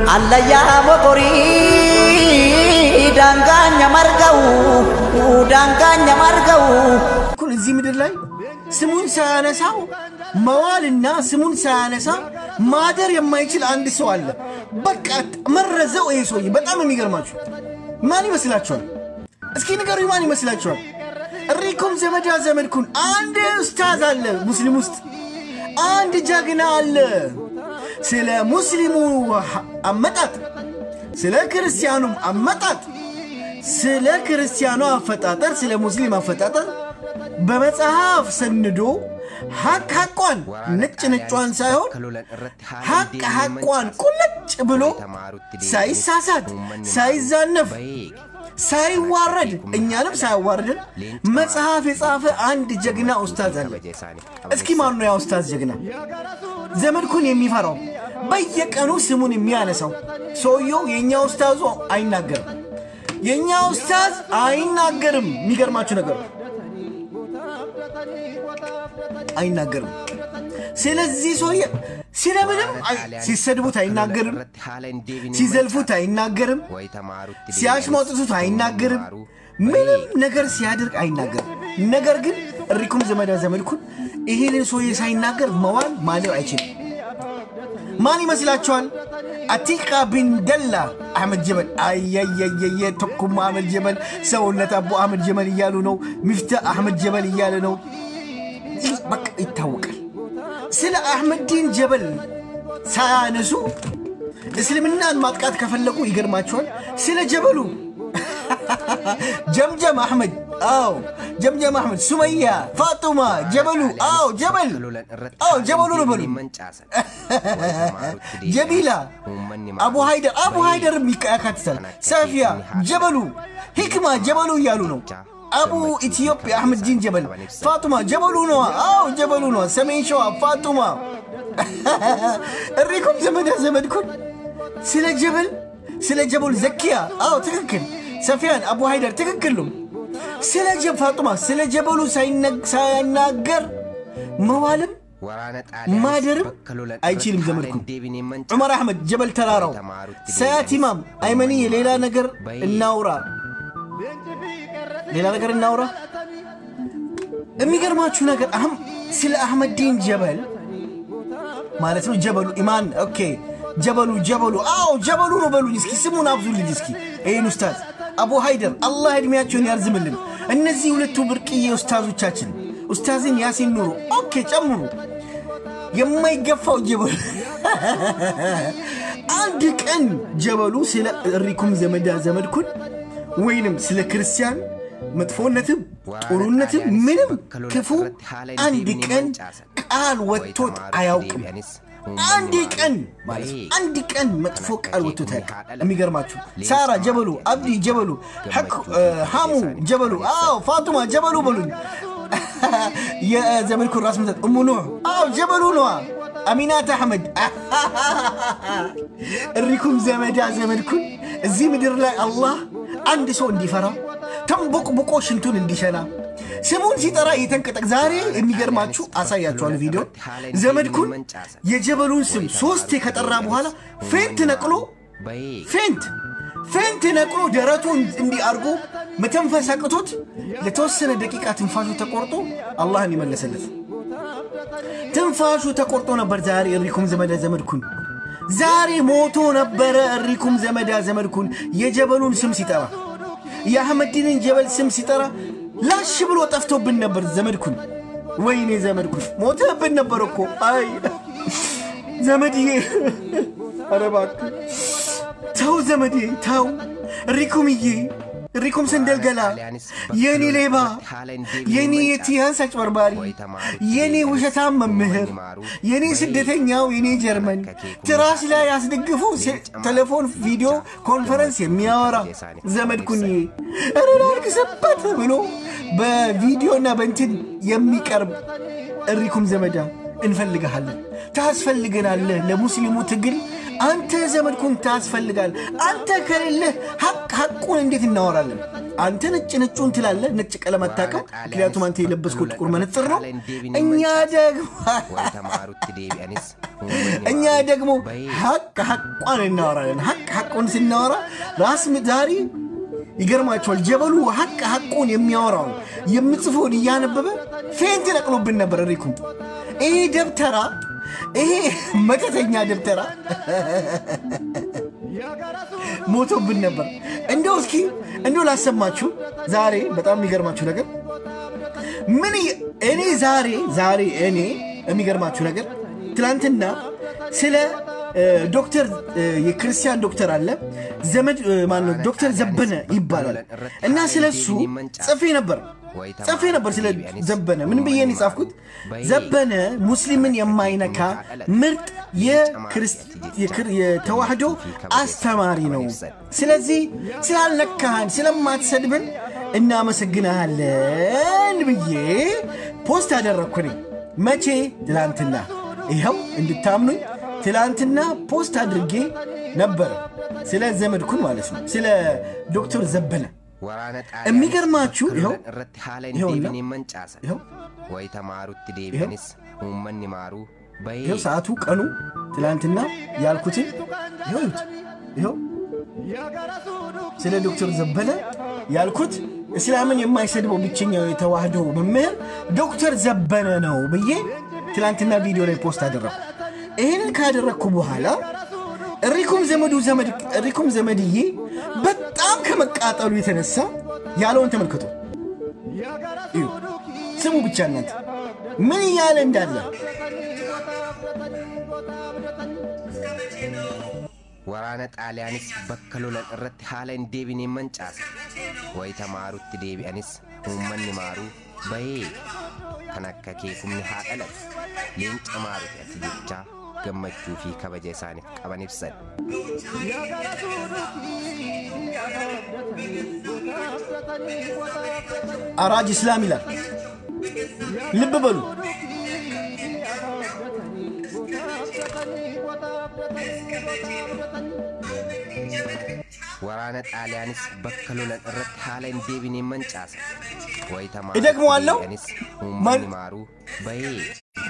Allayyaa mokorii daangaanya marga'u daangaanya marga'u. ኩን እዚህ ምድር ላይ ስሙን ሳያነሳው መዋልና ስሙን ሳያነሳ ማደር የማይችል አንድ ሰው አለ። በቃ መረዘው ይሄ ሰውዬ። በጣም የሚገርማችሁ ማን ይመስላችኋል? እስኪ ንገሩ፣ ማን ይመስላችኋል? እሪኩም ዘመዳ ዘመድኩን አንድ ኡስታዝ አለ ሙስሊም ውስጥ አንድ ጀግና አለ። ስለ ሙስሊሙ አመጣጥ፣ ስለ ክርስቲያኑም አመጣጥ፣ ስለ ክርስቲያኑ አፈጣጠር፣ ስለ ሙስሊም አፈጣጠር በመጽሐፍ ሰንዶ ሀቅ ሀቋን ነጭ ነጯን ሳይሆን ሀቅ ሀቋን ቁልጭ ብሎ ሳይሳሳት ሳይዛነፍ ሳይዋረድ እኛንም ሳያዋርድን መጽሐፍ የጻፈ አንድ ጀግና ኡስታዝ አለ። እስኪ ማን ነው ያ ኡስታዝ ጀግና? ዘመድኩን የሚፈራው በየቀኑ ስሙን የሚያነሳው ሰውየው የእኛ ኡስታዙ አይናገርም። የእኛ ኡስታዝ አይናገርም። የሚገርማችሁ ነገር አይናገርም። ስለዚህ ሰውዬ ስለምንም ሲሰድቡት አይናገርም፣ ሲዘልፉት አይናገርም፣ ሲያሽሟጥቱት አይናገርም፣ ምንም ነገር ሲያደርግ አይናገርም። ነገር ግን እሪኩም ዘመዳ ዘመድኩን ይህንን ሰውዬ ሳይናገር መዋል ማለው አይችልም። ማን ይመስላችኋል? አቲቃ ቢን ደላ አህመድ ጀበል። አየየየየ ተኩማ አህመድ ጀበል፣ ሰውነት አቦ አህመድ ጀበል እያሉ ነው። ሚፍታ አህመድ ጀበል እያለ ነው። በቃ ይታወቃል። ስለ አህመዲን ጀበል ሳያነሱ እስልምናን ማጥቃት ከፈለጉ ይገርማቸዋል። ስለ ጀበሉ ጀምጀም አሕመድ፣ አዎ ጀምጀም አሕመድ፣ ሱመያ፣ ፋጡማ ጀበሉ፣ አዎ ጀበል፣ አዎ ጀበሉ ነው በሉ። ጀሚላ፣ አቡ ሃይደር፣ አቡ ሃይደርም ያካትታል። ሰፊያ ጀበሉ፣ ሂክማ ጀበሉ እያሉ ነው። አቡ ኢትዮጵያ አሕመድ ዲን ጀበል፣ ፋጡማ ጀበሉ ነዋ። አዎ ጀበሉ ነዋ። ሰሜን ሸዋ ፋጡማ፣ እሪኩም ዘመዳ ዘመድኩን ስለ ጀበል ስለ ጀበሉ ዘኪያ፣ አዎ ትክክል። ሰፊያን አቡ ሃይደር ትክክል ነው። ስለ ጀብ ፋጡማ ስለ ጀበሉ ሳይናገር መዋልም ማደርም አይችልም። ዘመድኩን ዑመር አሕመድ ጀበል ተራራው፣ ሰያት ኢማም አይመኒ ሌላ ነገር እናውራ ሌላ ነገር እናውራ። የሚገርማችሁ ነገር አሁን ስለ አህመዲን ጀበል ማለት ነው። ጀበሉ ኢማን ኦኬ፣ ጀበሉ ጀበሉ፣ አዎ ጀበሉ ነው በሉኝ እስኪ፣ ስሙን አብዙልኝ እስኪ። ይህን ኡስታዝ አቡ ሃይደር አላህ ዕድሜያቸውን ያርዝምልን። እነዚህ ሁለቱ ብርቅዬ ኡስታዞቻችን ኡስታዝን ያሲን ኑሩ፣ ኦኬ ጨምሩ። የማይገፋው ጀበሉ አንድ ቀን ጀበሉ ስለ እሪኩም ዘመዳ ዘመድኩን ወይንም ስለ ክርስቲያን መጥፎነትም ጥሩነትም ምንም ክፉ አንድ ቀን ቃል ወጥቶት አያውቅም። አንድ ቀን ማለት ነው። አንድ ቀን መጥፎ ቃል ወጥቶት አያውቅም። የሚገርማችሁ ሳራ ጀበሉ፣ አብዲ ጀበሉ፣ ሐሙ ጀበሉ፣ አዎ ፋጡማ ጀበሉ በሉኝ። የዘመድኩን ራስ ምታት እሙ ኑሕ፣ አዎ ጀበሉ ነዋ። አሚናት አሕመድ እሪኩም ዘመዳ ዘመድኩን እዚህ ምድር ላይ አላህ አንድ ሰው እንዲፈራ ተንቦቅቦቆ ሽንቱን እንዲሸና ስሙን ሲጠራ የተንቀጠቅ ዛሬ የሚገርማችሁ አሳያችኋል ቪዲዮ ዘመድኩን የጀበሉን ስም ሶስቴ ከጠራ በኋላ ፌንት ነቅሎ ፌንት ፌንት ነቅሎ ደረቱን እንዲህ አድርጎ መተንፈስ አቅቶት ለተወሰነ ደቂቃ ትንፋሹ ተቆርጦ አላህን ይመለሰለት ትንፋሹ ተቆርጦ ነበር ዛሬ እሪኩም ዘመዳ ዘመድኩን ዛሬ ሞቶ ነበረ እሪኩም ዘመዳ ዘመድኩን የጀበሉን ስም ሲጠራ የአህመዲንን ጀበል ስም ሲጠራ ላሽ ብሎ ጠፍቶብን ነበር ዘመድኩን። ወይኔ ዘመድኩን ሞተብን ነበር እኮ። አይ ዘመድዬ፣ ኧረ እባክህ ተው ዘመዴ ተው። እሪኩምዬ፣ እሪኩም ሰንደልገላ፣ የኔ ሌባ፣ የኔ የቲያንስ አጭበርባሪ፣ የኔ ውሸታም መምህር፣ የኔ ስደተኛው፣ የኔ ጀርመን ትራስ ላይ አስደግፎ ቴሌፎን ቪዲዮ ኮንፈረንስ የሚያወራ ዘመድኩንዬ፣ ኧረ ላልቅስበት ብሎ በቪዲዮና በእንትን የሚቀርብ እሪኩም ዘመዳ እንፈልግሃለን፣ ታስፈልገናለህ ለሙስሊሙ ትግል አንተ ዘመድኩን ታስፈልጋል። አንተ ከሌለህ ሀቅ ሀቁን እንዴት እናወራለን? አንተ ነጭ ነጩን ትላለህ፣ ነጭ ቀለም አታውቅም። ምክንያቱም አንተ የለበስከው ጥቁር መነጽር ነው። እኛ ደግሞ እኛ ደግሞ ሀቅ ሀቋን እናወራለን። ሀቅ ሀቁን ስናወራ ራስ ዛሬ ይገርማቸዋል። ጀበሉ ሀቅ ሀቁን የሚያወራውን የምጽፎን እያነበበ ፌንት ነቅሎብን ነበር። ሪኩም ይሄ ደብተራ ይሄ መተተኛ ደብተራ ሞቶብን ነበር። እንደው እስኪ እንደው ላሰማችሁ ዛሬ በጣም የሚገርማችሁ ነገር ምን እኔ ዛሬ ዛሬ እኔ የሚገርማችሁ ነገር ትናንትና ስለ ዶክተር የክርስቲያን ዶክተር አለ ዘመድ ማነው ዶክተር ዘበነ ይባላል እና ስለ እሱ ጽፌ ነበር ጽፌ ነበር ስለ ዘበነ ምን ብዬ ነው የጻፍኩት ዘበነ ሙስሊምን የማይነካ ምርጥ የተዋህዶ አስተማሪ ነው ስለዚህ ስላልነካህን ስለማትሰድብን እናመሰግናለን ብዬ ፖስት አደረግኩኝ መቼ ትላንትና ይኸው እንድታምኑኝ ትላንትና ፖስት አድርጌ ነበር ስለ ዘመድኩን ማለት ነው ስለ ዶክተር ዘበነ የሚገርማችሁ ይኸው ይኸውና ይኸው ይኸው ሰዓቱ ቀኑ ትላንትና ያልኩትን ይኸውት ይኸው ስለ ዶክተር ዘበነ ያልኩት እስላምን የማይሰድበው ብቸኛው የተዋህዶ መምህር ዶክተር ዘበነ ነው ብዬ ትላንትና ቪዲዮ ላይ ፖስት አደረግኩ። ይህንን ካደረግኩ በኋላ እሪኩም ዘመዱ ዘመድ እሪኩም ዘመድዬ በጣም ከመቃጠሉ የተነሳ ያለውን ተመልከቱ። እዩ፣ ስሙ ብቻ እናንተ ምን እያለ እንዳለ waraana xaaliyaanis bakka lolan irratti haala hin deebineen mancaasa wayita maarutti deebi'anis uummanni maaruu bahee kan akka keekumni haa dhalatu leenca maaruti ati jechaa gammachuu fi kabaja isaaniif qaban ibsan. አራጅ እስላም ይላል። ልብ በሉ። waraana xaaliyaanis bakka lolan irratti haala hin deebineen mancaasa wayita እደግመዋለሁ። uummanni maaruu bahee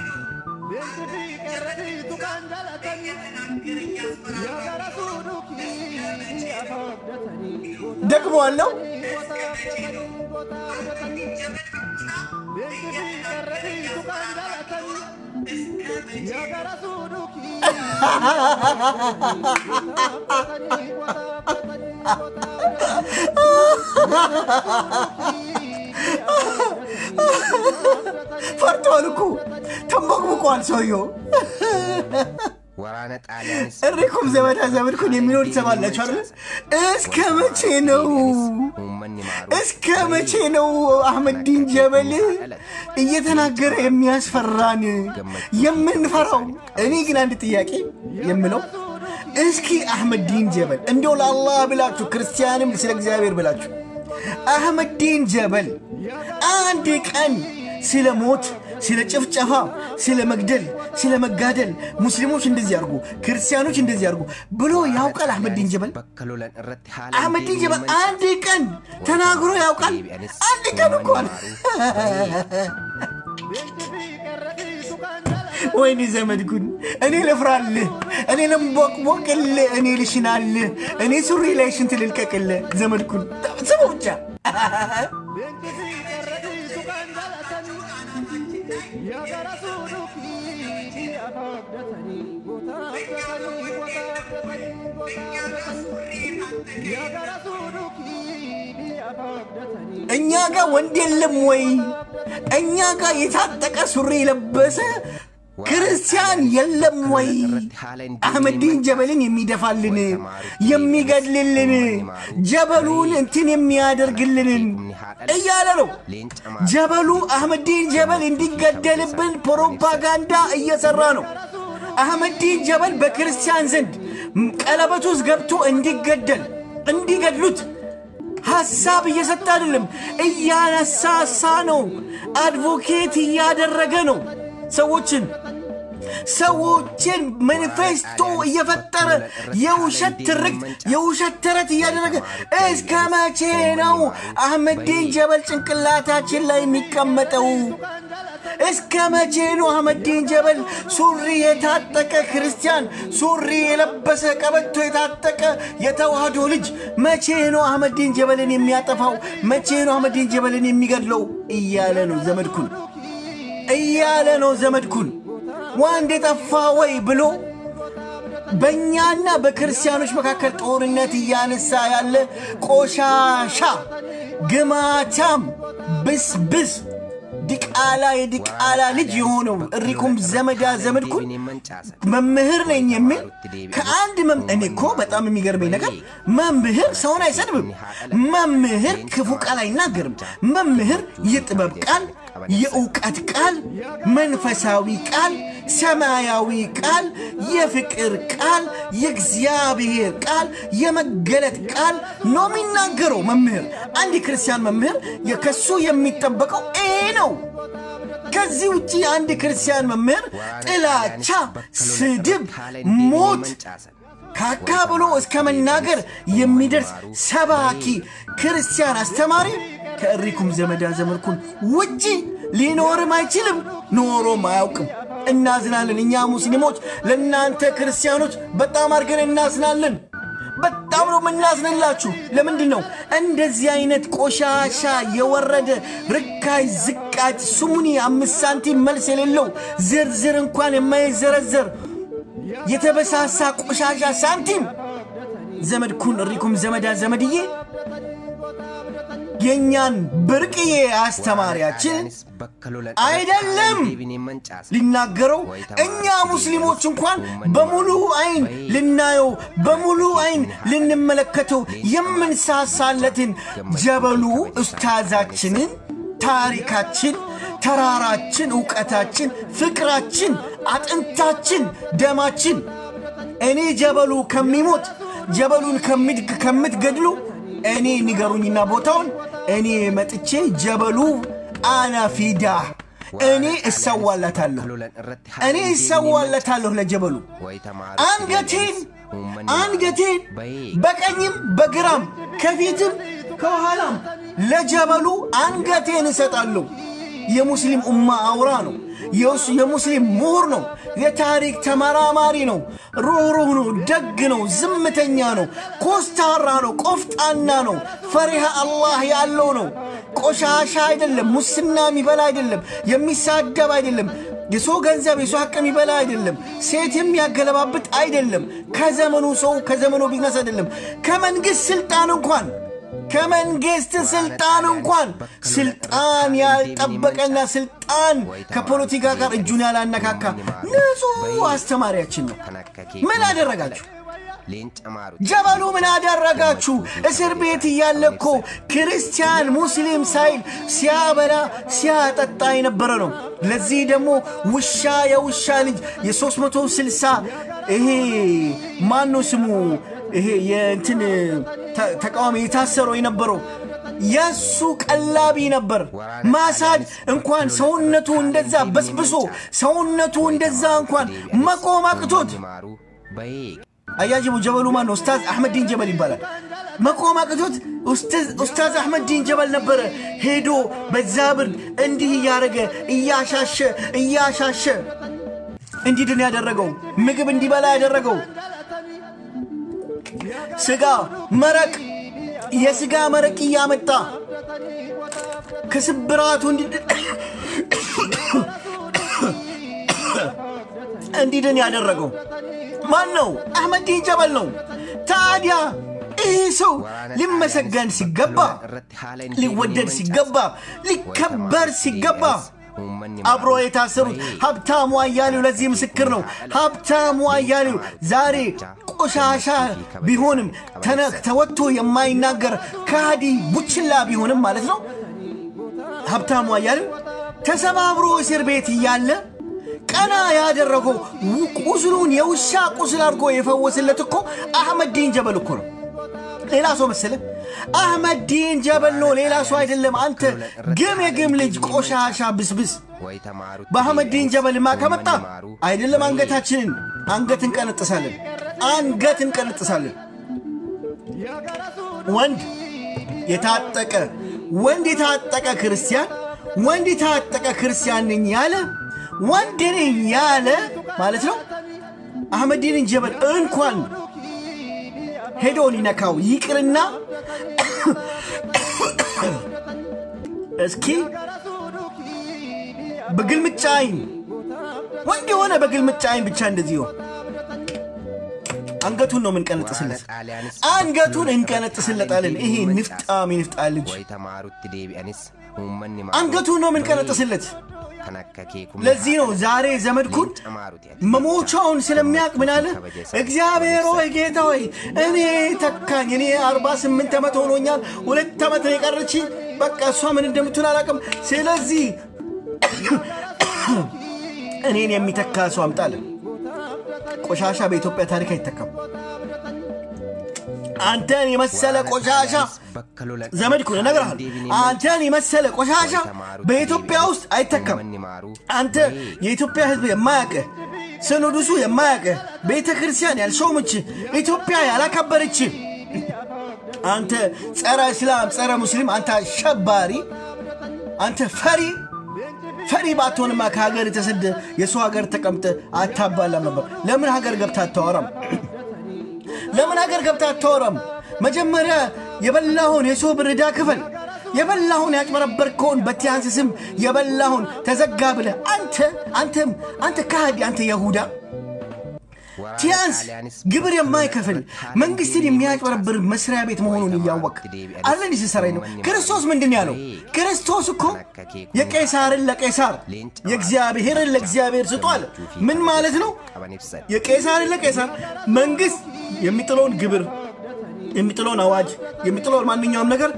ደግመዋለሁ። ፈርቷል እኮ ተንበቅብቋል ሰውየው። waraana xaaliyaanis እሪኩም ዘመዳ ዘመድኩን የሚለው ትሰማላችሁ አይደል? እስከ መቼ ነው uummanni maaruu እስከ መቼ ነው አህመዲን ጀበል እየተናገረ የሚያስፈራን የምንፈራው? እኔ ግን አንድ ጥያቄ የምለው እስኪ አህመዲን ጀበል እንደው ለአላህ ብላችሁ ክርስቲያንም ስለ እግዚአብሔር ብላችሁ አህመዲን ጀበል አንድ ቀን ስለ ሞት፣ ስለ ጭፍጨፋ፣ ስለ መግደል፣ ስለ መጋደል ሙስሊሞች እንደዚህ ያርጉ፣ ክርስቲያኖች እንደዚህ ያርጉ ብሎ ያውቃል አህመዲን ጀበል? bakka lolan irratti haala አህመዲን ጀበል አንድ ቀን ተናግሮ ያውቃል? አንድ ቀን እንኳን ወይኔ ዘመድኩን፣ እኔ ልፍራልህ፣ እኔ ልንቦቅቦቅልህ፣ እኔ ልሽናልህ፣ እኔ ሱሪ ላይ ሽንት ልልቀቅልህ። ዘመድኩን ስሙ ብቻ እኛ ጋር ወንድ የለም ወይ? እኛ ጋር የታጠቀ ሱሪ የለበሰ ክርስቲያን የለም ወይ? አህመዲን ጀበልን የሚደፋልን የሚገድልልን ጀበሉን እንትን የሚያደርግልንን እያለ ነው። ጀበሉ አህመዲን ጀበል እንዲገደልብን ፕሮፓጋንዳ እየሰራ ነው። አህመዲን ጀበል በክርስቲያን ዘንድ ቀለበት ውስጥ ገብቶ እንዲገደል እንዲገድሉት ሐሳብ እየሰጠ አይደለም፣ እያነሳሳ ነው። አድቮኬት እያደረገ ነው ሰዎችን። ሰዎችን ማኒፌስቶ እየፈጠረ የውሸት ትርክት የውሸት ተረት እያደረገ እስከ መቼ ነው አህመዲን ጀበል ጭንቅላታችን ላይ የሚቀመጠው? እስከ መቼ ነው አህመዲን ጀበል ሱሪ የታጠቀ ክርስቲያን ሱሪ የለበሰ ቀበቶ የታጠቀ የተዋህዶ ልጅ መቼ ነው አህመዲን ጀበልን የሚያጠፋው? መቼ ነው አህመዲን ጀበልን የሚገድለው? እያለ ነው ዘመድኩን እያለ ነው ዘመድኩን ዋንድ የጠፋ ወይ ብሎ በእኛና በክርስቲያኖች መካከል ጦርነት እያነሳ ያለ ቆሻሻ ግማታም ብስብስ ዲቃላ የዲቃላ ልጅ የሆነው እሪኩም ዘመዳ ዘመድኩን መምህር ነኝ የሚል ከአንድ መም እኔ እኮ በጣም የሚገርመኝ ነገር መምህር ሰውን አይሰድብም። መምህር ክፉ ቃል አይናገርም። መምህር የጥበብ ቃል፣ የእውቀት ቃል፣ መንፈሳዊ ቃል፣ ሰማያዊ ቃል፣ የፍቅር ቃል፣ የእግዚአብሔር ቃል፣ የመገለጥ ቃል ነው የሚናገረው መምህር። አንድ ክርስቲያን መምህር ከሱ የሚጠበቀው ይሄ ነው። ከዚህ ውጭ አንድ ክርስቲያን መምህር ጥላቻ፣ ስድብ፣ ሞት ካካ ብሎ እስከ መናገር የሚደርስ ሰባኪ ክርስቲያን አስተማሪ ከእሪኩም ዘመዳ ዘመድኩን ውጪ ሊኖርም አይችልም፣ ኖሮም አያውቅም። እናዝናለን። እኛ ሙስሊሞች ለእናንተ ክርስቲያኖች በጣም አድርገን እናዝናለን። በጣም ነው የምናዝንላችሁ። ለምንድን ነው እንደዚህ አይነት ቆሻሻ የወረደ ርካይ ዝቃጭ ስሙኒ አምስት ሳንቲም መልስ የሌለው ዝርዝር እንኳን የማይዘረዘር የተበሳሳ ቆሻሻ ሳንቲም ዘመድኩን እሪኩም ዘመዳ ዘመድዬ የእኛን ብርቅዬ አስተማሪያችን አይደለም ሊናገረው እኛ ሙስሊሞች እንኳን በሙሉ አይን ልናየው በሙሉ አይን ልንመለከተው የምንሳሳለትን ጀበሉ ኡስታዛችንን ታሪካችን፣ ተራራችን፣ እውቀታችን፣ ፍቅራችን፣ አጥንታችን፣ ደማችን እኔ ጀበሉ ከሚሞት ጀበሉን ከምትገድሉ እኔ ንገሩኝና ቦታውን እኔ መጥቼ ጀበሉ አና ፊዳ እኔ እሰዋለታለሁ እኔ እሰዋለታለሁ ለጀበሉ አንገቴን አንገቴን በቀኝም በግራም ከፊትም ከኋላም ለጀበሉ አንገቴን እሰጣለሁ። የሙስሊም ኡማ አውራ ነው። የሙስሊም ምሁር ነው። የታሪክ ተመራማሪ ነው። ሩህሩህ ነው። ደግ ነው። ዝምተኛ ነው። ኮስታራ ነው። ቆፍጣና ነው። ፈሪሃ አላህ ያለው ነው። ቆሻሻ አይደለም። ሙስና የሚበላ አይደለም። የሚሳደብ አይደለም። የሰው ገንዘብ የሰው ሀቅ የሚበላ አይደለም። ሴት የሚያገለባብጥ አይደለም። ከዘመኑ ሰው ከዘመኑ ቢዝነስ አይደለም። ከመንግስት ስልጣን እንኳን ከመንግስት ስልጣን እንኳን ስልጣን ያልጠበቀና ስልጣን ከፖለቲካ ጋር እጁን ያላነካካ ንጹህ አስተማሪያችን ነው። ምን አደረጋችሁ? ጀበሉ ምን አደረጋችሁ? እስር ቤት እያለ እኮ ክርስቲያን ሙስሊም ሳይል ሲያበላ ሲያጠጣ የነበረ ነው። ለዚህ ደግሞ ውሻ የውሻ ልጅ የ360 ይሄ ማነው ስሙ ይሄ የእንትን ተቃዋሚ የታሰረው የነበረው የእሱ ቀላቢ ነበር። ማሳጅ እንኳን ሰውነቱ እንደዛ በስብሶ ሰውነቱ እንደዛ እንኳን መቆም አቅቶት አያጅቡ ጀበሉ ማን ነው? ኡስታዝ አሕመድ ዲን ጀበል ይባላል። መቆም አቅቶት ኡስታዝ አሕመድ ዲን ጀበል ነበረ ሄዶ በዛ ብርድ እንዲህ እያደረገ እያሻሸ እያሻሸ እንዲድን ያደረገው ምግብ እንዲበላ ያደረገው ስጋ መረቅ የስጋ መረቅ እያመጣ ከስብራቱ እንዲድን ያደረገው ማን ነው? አሕመድ ዲን ጀበል ነው። ታዲያ ይህ ሰው ሊመሰገን ሲገባ፣ ሊወደድ ሲገባ፣ ሊከበር ሲገባ አብሮ የታሰሩት ሀብታሙ አያሌው ለዚህ ምስክር ነው። ሀብታሙ አያሌው ዛሬ ቆሻሻ ቢሆንም ተወጥቶ የማይናገር ከሃዲ ቡችላ ቢሆንም ማለት ነው። ሀብታሙ አያሌው ተሰባብሮ እስር ቤት እያለ ቀና ያደረገው ቁስሉን የውሻ ቁስል አድርጎ የፈወስለት እኮ አሕመድ ዲን ጀበል እኮ ነው። ሌላ ሰው መሰለ? አህመድ ዲን ጀበል ነው፣ ሌላ ሰው አይደለም። አንተ ግም የግም ልጅ ቆሻሻ ብስብስ። ወይ ተማሩት በአህመድ ዲን ጀበልማ ከመጣ ይማሩ፣ አይደለም በይ አንገታችንን አንገት እንቀነጥሳለን፣ አንገት እንቀነጥሳለን። ወንድ የታጠቀ ወንድ የታጠቀ ክርስቲያን ወንድ የታጠቀ ክርስቲያን ነኝ ያለ ወንድ ነኝ ያለ ማለት ነው። አህመዲንን ጀበል እንኳን ሄዶ ሊነካው ይቅርና እስኪ በግልምጫ አይን ወንድ የሆነ በግልምጫ አይን ብቻ እንደዚህ ይሆን አንገቱን ነው የምንቀነጥስለት። ጣሊያንስ አንገቱን እንቀነጥስለታለን። ይሄ ንፍጣም የንፍጣ ልጅ ወይ ተማሩት ዴቢአንስ ሁመን አንገቱን ነው የምንቀነጥስለት። ከነከኬ ለዚህ ነው ዛሬ ዘመድኩን መሞቻውን ስለሚያውቅ ምን አለ? እግዚአብሔር ሆይ ጌታ ሆይ እኔ ተካኝ። እኔ 48 ዓመት ሆኖኛል። ሁለት ዓመት ነው የቀረች። በቃ እሷ ምን እንደምትሆን አላውቅም። ስለዚህ እኔን የሚተካ ሰው አምጣለን። ቆሻሻ በኢትዮጵያ ታሪክ አይተካም። አንተን የመሰለ ቆሻሻ ዘመድኩን እነግርሃለሁ። አንተን የመሰለ ቆሻሻ በኢትዮጵያ ውስጥ አይተካም። አንተ የኢትዮጵያ ሕዝብ የማያውቅህ ሲኖዶሱ የማያውቅህ ቤተ ክርስቲያን ያልሾመች ኢትዮጵያ ያላከበረች አንተ ጸረ እስላም ጸረ ሙስሊም አንተ አሸባሪ አንተ ፈሪ ፈሪ ባትሆንማ ከሀገር የተሰደ የሰው ሀገር ተቀምጠ አታባላም ነበር። ለምን ሀገር ገብታ አታወራም? ለምን ሀገር ገብታ አታወራም? መጀመሪያ የበላሁን የሰው ብር ዕዳ ክፈል። የበላሁን ያጭበረበርከውን በቲያንስ ስም የበላሁን ተዘጋ ብለህ አንተ አንተም አንተ ከሃዲ አንተ የሁዳ ቲያንስ ግብር የማይከፍል መንግስትን የሚያጭበረብር መስሪያ ቤት መሆኑን እያወቅ አለ እንዲህ ሲሰራ ነው። ክርስቶስ ምንድን ያለው? ክርስቶስ እኮ የቄሳርን ለቄሳር የእግዚአብሔርን ለእግዚአብሔር ስጡ አለ። ምን ማለት ነው? የቄሳርን ለቄሳር መንግስት የሚጥለውን ግብር የሚጥለውን አዋጅ የሚጥለውን ማንኛውም ነገር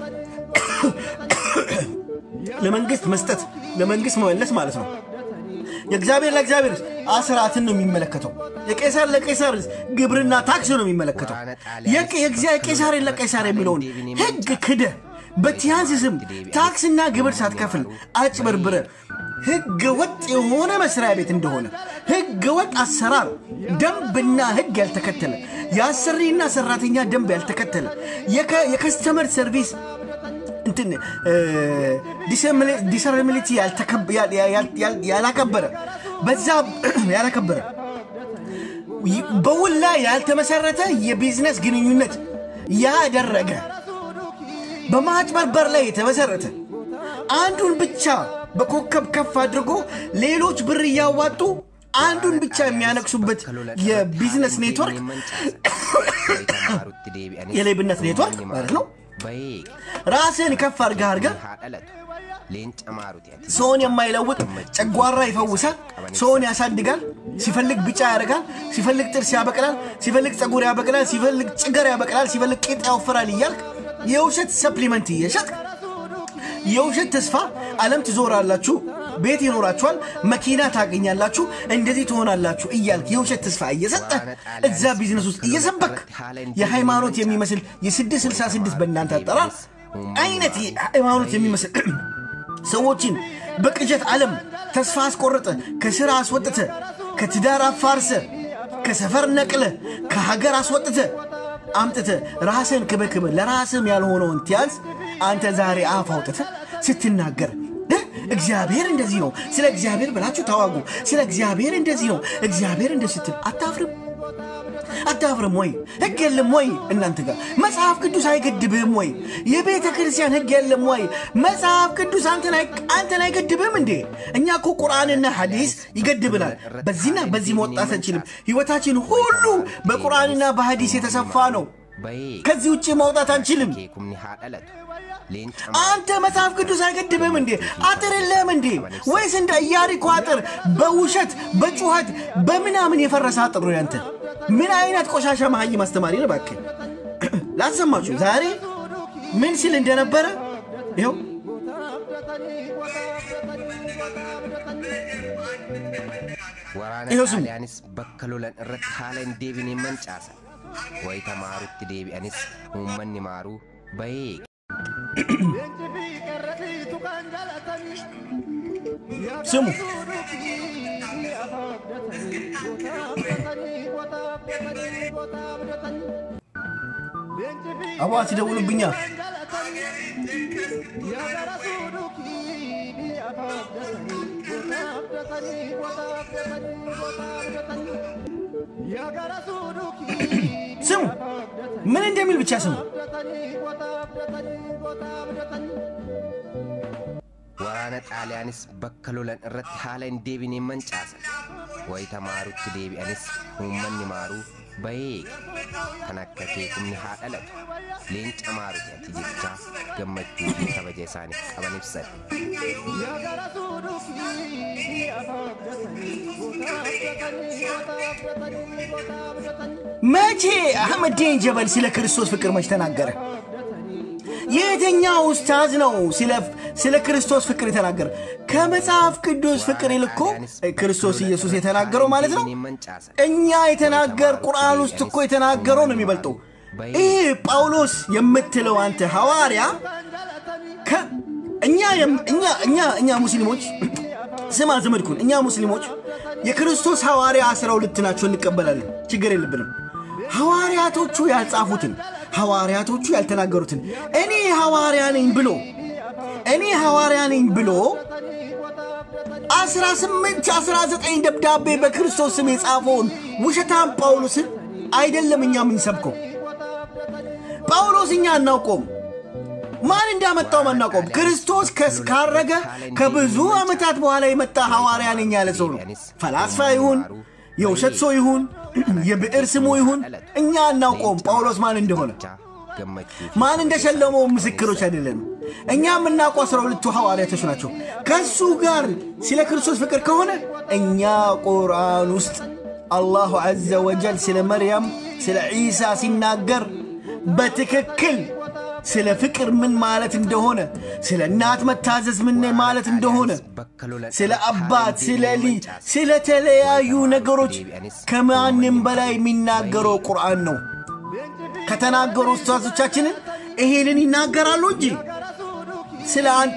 ለመንግስት መስጠት ለመንግስት መመለስ ማለት ነው። የእግዚአብሔር ለእግዚአብሔር አስራትን ነው የሚመለከተው። የቄሳር ለቄሳር ግብርና ታክስ ነው የሚመለከተው። የቄሳርን ለቄሳር የሚለውን ህግ ክደ በቲያንስ ስም ታክስና ግብር ሳትከፍል አጭበርብረ ህገ ወጥ የሆነ መስሪያ ቤት እንደሆነ ህገ ወጥ አሰራር ደንብና ህግ ያልተከተለ የአሰሪና ሰራተኛ ደንብ ያልተከተለ የከስተመር ሰርቪስ እንትን ዲሰርሚሊቲ ያላከበረ በዛ ያላከበረ በውል ላይ ያልተመሰረተ የቢዝነስ ግንኙነት ያደረገ በማጭበርበር ላይ የተመሰረተ አንዱን ብቻ በኮከብ ከፍ አድርጎ ሌሎች ብር እያዋጡ አንዱን ብቻ የሚያነቅሱበት የቢዝነስ ኔትወርክ የሌብነት ኔትወርክ ማለት ነው። ራስን ከፍ አድርገህ አድርገህ ሰውን የማይለውጥ ጨጓራ ይፈውሳል፣ ሰውን ያሳድጋል፣ ሲፈልግ ቢጫ ያደርጋል፣ ሲፈልግ ጥርስ ያበቅላል፣ ሲፈልግ ፀጉር ያበቅላል፣ ሲፈልግ ጭገር ያበቅላል፣ ሲፈልግ ቂጥ ያወፍራል እያልክ የውሸት ሰፕሊመንት እየሸጥክ የውሸት ተስፋ ዓለም ትዞራላችሁ፣ ቤት ይኖራችኋል፣ መኪና ታገኛላችሁ፣ እንደዚህ ትሆናላችሁ እያልክ የውሸት ተስፋ እየሰጠ እዛ ቢዝነስ ውስጥ እየሰበክ የሃይማኖት የሚመስል የ666 በእናንተ አጠራር አይነት ሃይማኖት የሚመስል ሰዎችን በቅዠት ዓለም ተስፋ አስቆርጠ፣ ከስራ አስወጥተ፣ ከትዳር አፋርሰ፣ ከሰፈር ነቅለ፣ ከሀገር አስወጥተ አምጥተ ራስን ክበክበ ለራስም ያልሆነውን ቲያንስ አንተ ዛሬ አፍ አውጥተ ስትናገር እግዚአብሔር እንደዚህ ነው፣ ስለ እግዚአብሔር ብላችሁ ታዋጉ፣ ስለ እግዚአብሔር እንደዚህ ነው፣ እግዚአብሔር እንደዚህ ስትል አታፍርም? አታፍርም ወይ? ህግ የለም ወይ እናንተ ጋር? መጽሐፍ ቅዱስ አይገድብህም ወይ? የቤተ ክርስቲያን ህግ የለም ወይ? መጽሐፍ ቅዱስ አንተን አይገድብህም እንዴ? እኛ እኮ ቁርአንና ሐዲስ ይገድብናል። በዚህና በዚህ መውጣት አንችልም። ህይወታችን ሁሉ በቁርአንና በሐዲስ የተሰፋ ነው። ከዚህ ውጭ መውጣት አንችልም። አንተ መጽሐፍ ቅዱስ አይገድብህም እንዴ? አጥር የለህም እንዴ? ወይስ እንደ ኢያሪኮ አጥር በውሸት በጩኸት በምናምን የፈረሰ አጥር ነው ያንተ? ምን አይነት ቆሻሻ መሀይም አስተማሪ ነው? እባክህ ላሰማችሁ ዛሬ ምን ሲል እንደነበረ ይኸው Waraana Iyyoo sun. xaaliyaanis bakka lolan irratti haala hin deebineen mancaasa. wayita maarutti deebi'anis uummanni maaruu bahee ስሙ አቧ ሲደውሉብኛ ስሙ ምን እንደሚል ብቻ ስሙ waraana xaaliyaanis bakka lolan irratti haala hin deebineen mancaasan wayita maarutti deebi'anis uummanni maaruu bahee kan akka keekumni haa dhalatu leenca maaruti ati jechaa gammachuu fi kabaja isaaniif qaban ibsan መቼ አህመዲን ጀበል ስለ ክርስቶስ ፍቅር መች ተናገረ? የትኛው ኡስታዝ ነው ስለ- ስለ ክርስቶስ ፍቅር የተናገረ? ከመጽሐፍ ቅዱስ ፍቅር ይልኮ ክርስቶስ ኢየሱስ የተናገረው ማለት ነው። እኛ የተናገር ቁርአን ውስጥ እኮ የተናገረው ነው የሚበልጠው። ይህ ጳውሎስ የምትለው አንተ ሐዋርያ ከ- እኛ የም- እኛ እኛ እኛ ሙስሊሞች ስማ ዘመድኩን፣ እኛ ሙስሊሞች የክርስቶስ ሐዋርያ አስራ ሁለት ናቸው እንቀበላለን። ችግር የለብንም። ሐዋርያቶቹ ያልጻፉትን ሐዋርያቶቹ ያልተናገሩትን እኔ ሐዋርያ ነኝ ብሎ እኔ ሐዋርያ ነኝ ብሎ 18 19 ደብዳቤ በክርስቶስ ስም የጻፈውን ውሸታም ጳውሎስን አይደለም እኛ የምንሰብከው። ጳውሎስ እኛ አናውቀውም። ማን እንዳመጣው አናውቀውም። ክርስቶስ ከስ- ካረገ ከብዙ ዓመታት በኋላ የመጣ ሐዋርያ ነኝ ያለ ሰው ነው። ፈላስፋ ይሁን የውሸት ሰው ይሁን የብዕር ስሙ ይሁን እኛ አናውቀውም ጳውሎስ ማን እንደሆነ ማን እንደሸለመው ምስክሮች አይደለንም። እኛ የምናውቀው አስራ ሁለቱ ሐዋርያቶች ናቸው። ከእሱ ጋር ስለ ክርስቶስ ፍቅር ከሆነ እኛ ቁርአን ውስጥ አላሁ ዐዘ ወጀል ስለ መርያም ስለ ዒሳ ሲናገር በትክክል ስለ ፍቅር ምን ማለት እንደሆነ ስለ እናት መታዘዝ ምን ማለት እንደሆነ ስለ አባት ስለ ልጅ ስለተለያዩ ነገሮች ከማንም በላይ የሚናገረው ቁርአን ነው። ከተናገሩ ኡስታዞቻችንን ይሄንን ይናገራሉ እንጂ ስለ አንተ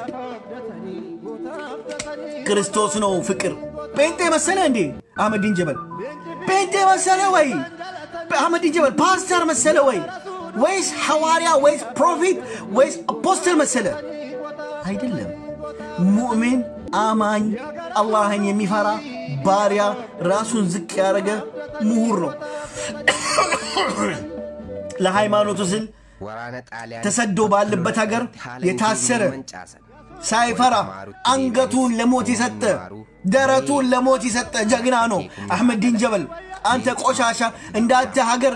ክርስቶስ ነው ፍቅር ጴንጤ መሰለ እንዴ? አህመዲን ጀበል ጴንጤ መሰለ ወይ? አህመዲን ጀበል ፓስተር መሰለ ወይ? ወይስ ሐዋርያ ወይስ ፕሮፌት ወይስ አፖስተል መሰለ? አይደለም። ሙእሚን አማኝ አላህን የሚፈራ ባሪያ ራሱን ዝቅ ያደረገ ምሁር ነው። ለሃይማኖቱ ስል ተሰዶ ባለበት ሀገር የታሰረ ሳይፈራ አንገቱን ለሞት የሰጠ ደረቱን ለሞት የሰጠ ጀግና ነው አሕመዲን ጀበል። አንተ ቆሻሻ እንዳንተ ሀገር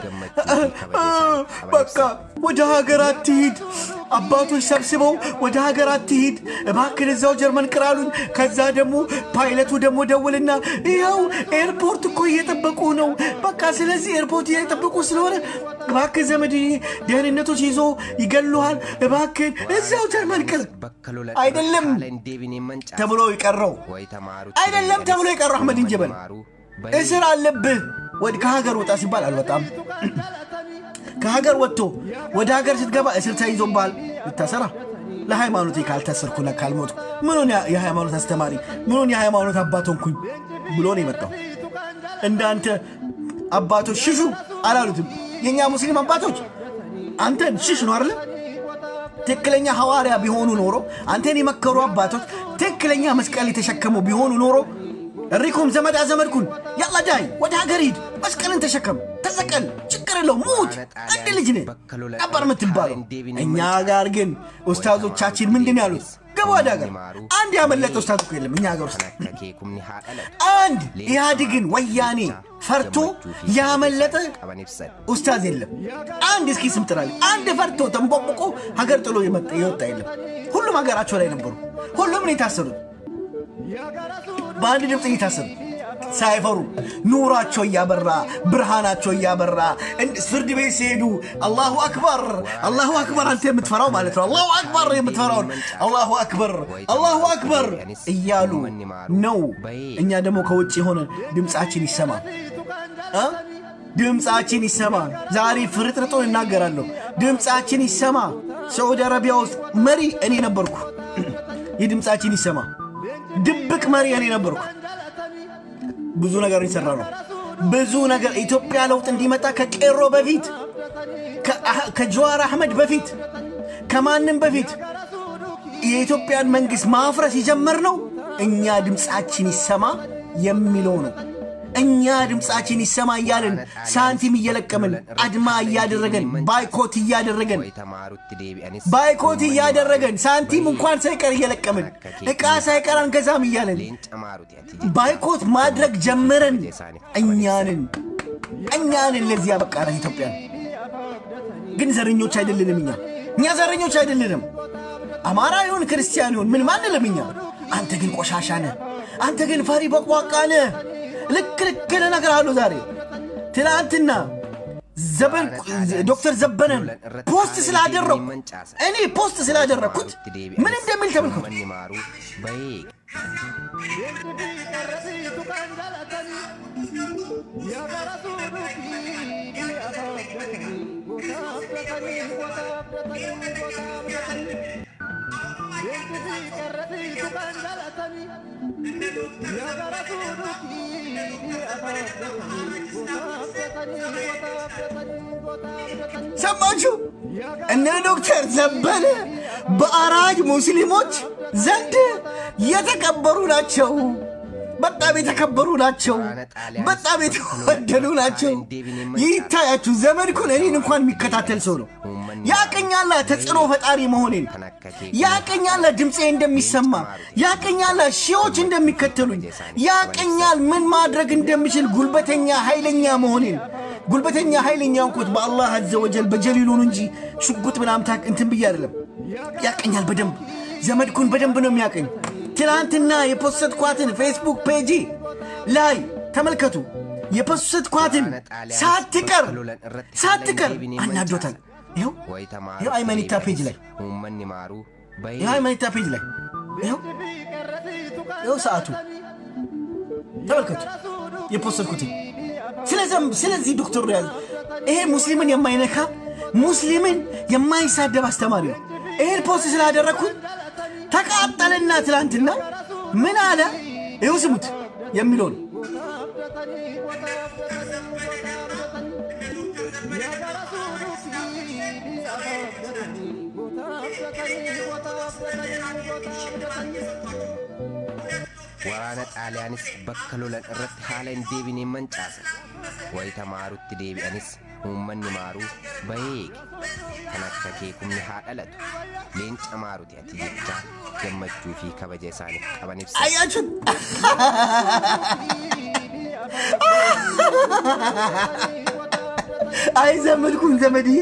በቃ ወደ ሀገር አትሂድ። አባቶች ሰብስበው ወደ ሀገር አትሂድ እባክን እዛው ጀርመን ቅራሉኝ። ከዛ ደግሞ ፓይለቱ ደግሞ ደውልና ይኸው ኤርፖርት እኮ እየጠበቁ ነው። በቃ ስለዚህ ኤርፖርት እየጠበቁ ስለሆነ እባክን ዘመድ ደህንነቶች ይዞ ይገሉሃል። እባክን እዛው ጀርመን ቅር አይደለም ተብሎ የቀረው አይደለም ተብሎ የቀረው አሕመዲን ጀበል እስር አለብህ ወደ ከሀገር ወጣ ሲባል አልወጣም። ከሀገር ወጥቶ ወደ ሀገር ስትገባ እስር ተይዞብሃል ልታሰራ ለሃይማኖቴ ካልታሰርኩና ካልሞትኩ ምኑን ያ- የሃይማኖት አስተማሪ ምኑን የሃይማኖት አባት ሆንኩኝ ብሎ ነው የመጣው። እንዳንተ አባቶች ሽሹ አላሉትም። የእኛ ሙስሊም አባቶች አንተን ሽሽ ነው አይደለ? ትክክለኛ ሐዋርያ ቢሆኑ ኖሮ አንተን የመከሩ አባቶች ትክክለኛ መስቀል የተሸከሙ ቢሆኑ ኖሮ እሪኩም ዘመድ አዘመድኩን ያላ ዳይ ወደ ሀገር ሂድ፣ መስቀልን ተሸከም፣ ተሰቀል፣ ችግር የለው ሙት፣ አንድ ልጅ ነህ ነበር የምትባለው። እኛ ጋር ግን ኡስታዞቻችን ምንድን ያሉት? ገባ ወደ ሀገር። አንድ ያመለጠ ኡስታዝ እኮ የለም እኛ ሀገር ውስጥ አንድ ኢህአዴግን ወያኔ ፈርቶ ያመለጠ ኡስታዝ የለም። አንድ እስኪ ስም ጥራልኝ። አንድ ፈርቶ ተንቦቅቦቆ ሀገር ጥሎ የመጣ የወጣ የለም። ሁሉም ሀገራቸው ላይ ነበሩ። ሁሉም ነው የታሰሩት። በአንድ ድምፅ እየታሰሩ ሳይፈሩ ኑራቸው እያበራ ብርሃናቸው እያበራ እንድ- ፍርድ ቤት ሲሄዱ አላሁ አክበር አላሁ አክበር አንተ የምትፈራው ማለት ነው። አላሁ አክበር የምትፈራውን አላሁ አክበር አላሁ አክበር እያሉ ነው። እኛ ደግሞ ከውጭ የሆነ ድምፃችን ይሰማ እ? ድምፃችን ይሰማ። ዛሬ ፍርጥርጡን እናገራለሁ። ድምፃችን ይሰማ። ሳዑዲ አረቢያ ውስጥ መሪ እኔ ነበርኩ። የድምፃችን ይሰማ። ድብቅ መሪ እኔ ነበርኩ። ብዙ ነገር ይሰራ ነው። ብዙ ነገር ኢትዮጵያ ለውጥ እንዲመጣ ከቄሮ በፊት ከአህ- ከጀዋር አህመድ በፊት ከማንም በፊት የኢትዮጵያን መንግስት ማፍረስ የጀመርነው እኛ ድምፃችን ይሰማ የሚለው ነው። እኛ ድምፃችን ይሰማ እያልን ሳንቲም እየለቀምን አድማ እያደረገን ባይኮት እያደረገን ወይ ተማሩት ዴቢአኒስ ባይኮት እያደረገን ሳንቲም እንኳን ሳይቀር እየለቀምን ዕቃ ሳይቀር አንገዛም እያለን ሌንጫ ማሩት ያቲ ባይኮት ማድረግ ጀመረን። እኛንን እኛንን ለዚህ ያበቃናት ኢትዮጵያ። ግን ዘረኞች አይደለንም። እኛ እኛ ዘረኞች አይደለንም። አማራ ይሁን ክርስቲያን ይሁን ምን ማንልም እኛ። አንተ ግን ቆሻሻ ነህ። አንተ ግን ፈሪ በቋቃ ነህ። ልክ ልክ እነግርሃለሁ ዛሬ ትናንትና ዘበን ዶክተር ዘበነን ፖስት ስላደረኩ እኔ ፖስት ስላደረግኩት ምን እንደሚል ተመልከቱ። መኒ ማሩ በይ ሰማችሁ? እነ ዶክተር ዘበነ በአራጅ ሙስሊሞች ዘንድ የተከበሩ ናቸው። በጣም የተከበሩ ናቸው። በጣም የተወደዱ ናቸው። ይታያችሁ፣ ዘመድኩን እኔን እንኳን የሚከታተል ሰው ነው። ያቀኛላ ተጽዕኖ ፈጣሪ መሆኔን ያቀኛላ ድምፄ እንደሚሰማ ያቀኛላ ሺዎች እንደሚከተሉኝ ያቀኛል ምን ማድረግ እንደምችል ጉልበተኛ ኃይለኛ መሆኔን ጉልበተኛ ኃይለኛ እንኮት በአላህ አዘ ወጀል በጀሊሉን እንጂ ሽጉጥ ምናምን ታክ እንትን ብዬ አይደለም። ያቀኛል በደንብ ዘመድኩን በደንብ ነው የሚያቀኝ። ትናንትና የፖስትኳትን ፌስቡክ ፔጂ ላይ ተመልከቱ። የፖስትኳትን ሳትቀር ሳትቀር አናዶታል። ይኸው ወይ ተማሩት ይኸው አይመኒታ ፔጅ ላይ መኒ ማሩ በይ ይኸው አይመኒታ ፔጅ ላይ ይኸው ይኸው ሰዓቱ ተመልከቱ የፖስትኩትን ስለዚም ስለዚህ ዶክተር ያዝ ይሄ ሙስሊምን የማይነካ ሙስሊምን የማይሳደብ አስተማሪ ነው። ይሄን ፖስት ስላደረግኩት ተቃጠልና ትላንትና ምን አለ? ይኸው ስሙት የሚለውን waraana xaaliyaanis bakka lolan irratti haala hin deebineen mancaasan wayita maarutti deebi'anis uummanni maaruu baheege kan akka keekumni haa dhalatu leenca maaruti ati jechaa gammachuu fi kabaja isaaniif qaban ibsa አያችሁት? አይ ዘመድኩን ዘመድዬ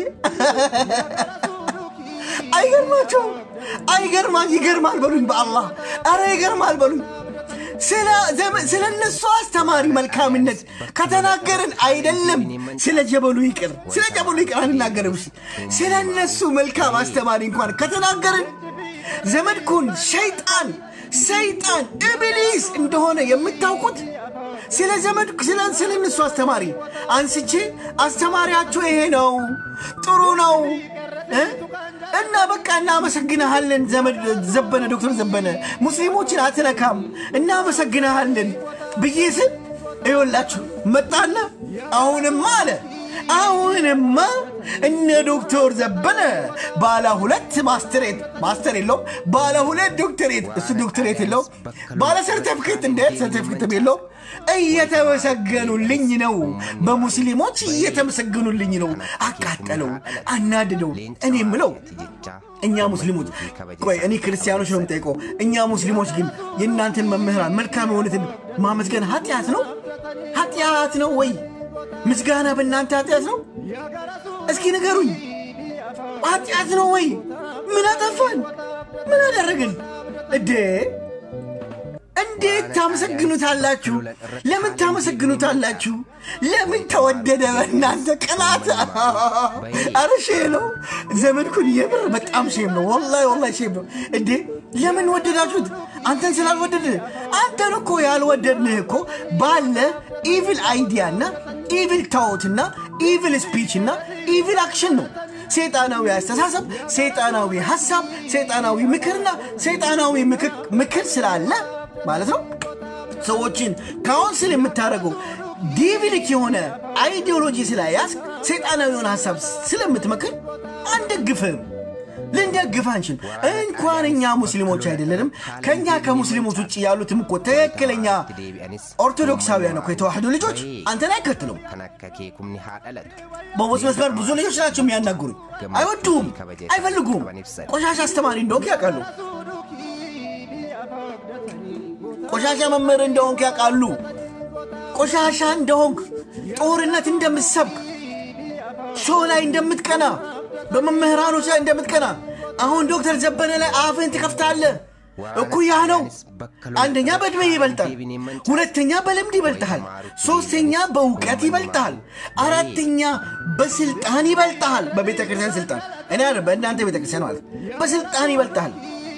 አይገርማቸውም? አይገርማል? ይገርማል በሉኝ በአላህ አረ ይገርማል በሉኝ። ስለ ዘመ- ስለ እነሱ አስተማሪ መልካምነት ከተናገርን አይደለም ስለ ጀበሉ ይቅር፣ ስለ ጀበሉ ይቅር አንናገርም። እሺ ስለ እነሱ መልካም አስተማሪ እንኳን ከተናገርን ዘመድኩን ሸይጣን ሰይጣን ኢብሊስ እንደሆነ የምታውቁት ስለ ዘመድ ስለ ስለ እነሱ አስተማሪ አንስቼ አስተማሪያችሁ ይሄ ነው፣ ጥሩ ነው እ? እና በቃ እናመሰግንሃለን ዘመድ ዘበነ ዶክተር ዘበነ ሙስሊሞችን አትነካም እናመሰግንሃለን ብዬ ስል ይኸውላችሁ መጣና አሁንማ አለ አሁንማ እነ ዶክተር ዘበነ ባለ ሁለት ማስተሬት ማስተር የለው ባለ ሁለት ዶክተሬት እሱ ዶክተሬት የለው ባለ ሰርተፍኬት እንዴት ሰርተፍኬት የለው እየተመሰገኑልኝ ነው በሙስሊሞች እየተመሰገኑልኝ ነው አቃጠለው አናድደው እኔ ምለው እኛ ሙስሊሞች ቆይ እኔ ክርስቲያኖች ነው የምጠይቀው እኛ ሙስሊሞች ግን የእናንተን መምህራን መልካም የሆኑትን ማመስገን ኃጢአት ነው ኃጢአት ነው ወይ ምስጋና በእናንተ ኃጢአት ነው እስኪ ንገሩኝ ኃጢአት ነው ወይ ምን አጠፋን ምን አደረግን እዴ እንዴት ታመሰግኑታላችሁ? ለምን ታመሰግኑታላችሁ? ለምን ተወደደ? በእናንተ ቅናት። አረ ሼም ነው ዘመድኩን፣ የምር በጣም ሼም ነው። ወላሂ ወላሂ ሼም ነው። እንዴ ለምን ወደዳችሁት? አንተን ስላልወደድ አንተን እኮ ያልወደድንህ እኮ ባለ ኢቪል አይዲያ እና ኢቪል ታዎትና ኢቪል ስፒች እና ኢቪል አክሽን ነው። ሰይጣናዊ አስተሳሰብ፣ ሰይጣናዊ ሀሳብ፣ ሰይጣናዊ ምክርና ሰይጣናዊ ምክር ስላለ ማለት ነው ሰዎችን ካውንስል የምታደርገው ዲቪሊክ የሆነ አይዲዮሎጂ ስላያዝ ሰይጣናዊ የሆነ ሀሳብ ስለምትመክር አንደግፍም። ልንደግፍ አንችል። እንኳን እኛ ሙስሊሞች አይደለንም ከእኛ ከሙስሊሞች ውጭ ያሉትም እኮ ትክክለኛ ኦርቶዶክሳውያን እኮ የተዋህዶ ልጆች አንተን አይከትሉም። kan akka kee kumni haa dhalatu በቦስ መስመር ብዙ ልጆች ናቸው የሚያናግሩኝ። አይወዱም፣ አይፈልጉም። ቆሻሻ አስተማሪ እንደሆንክ ያውቃሉ። ቆሻሻ መምህር እንደሆንክ ያውቃሉ። ቆሻሻ እንደሆንክ፣ ጦርነት እንደምትሰብክ፣ ሾው ላይ እንደምትቀና፣ በመምህራኖች ላይ እንደምትቀና አሁን ዶክተር ዘበነ ላይ አፍህን ትከፍታለህ። እኩያ ነው። አንደኛ በዕድሜ ይበልጣል፣ ሁለተኛ በልምድ ይበልጥሃል፣ ሶስተኛ በእውቀት ይበልጥሃል፣ አራተኛ በስልጣን ይበልጥሃል። በቤተ ክርስቲያን ስልጣን እኔ አይደል በእናንተ ቤተ ክርስቲያን ማለት በስልጣን ይበልጥሃል።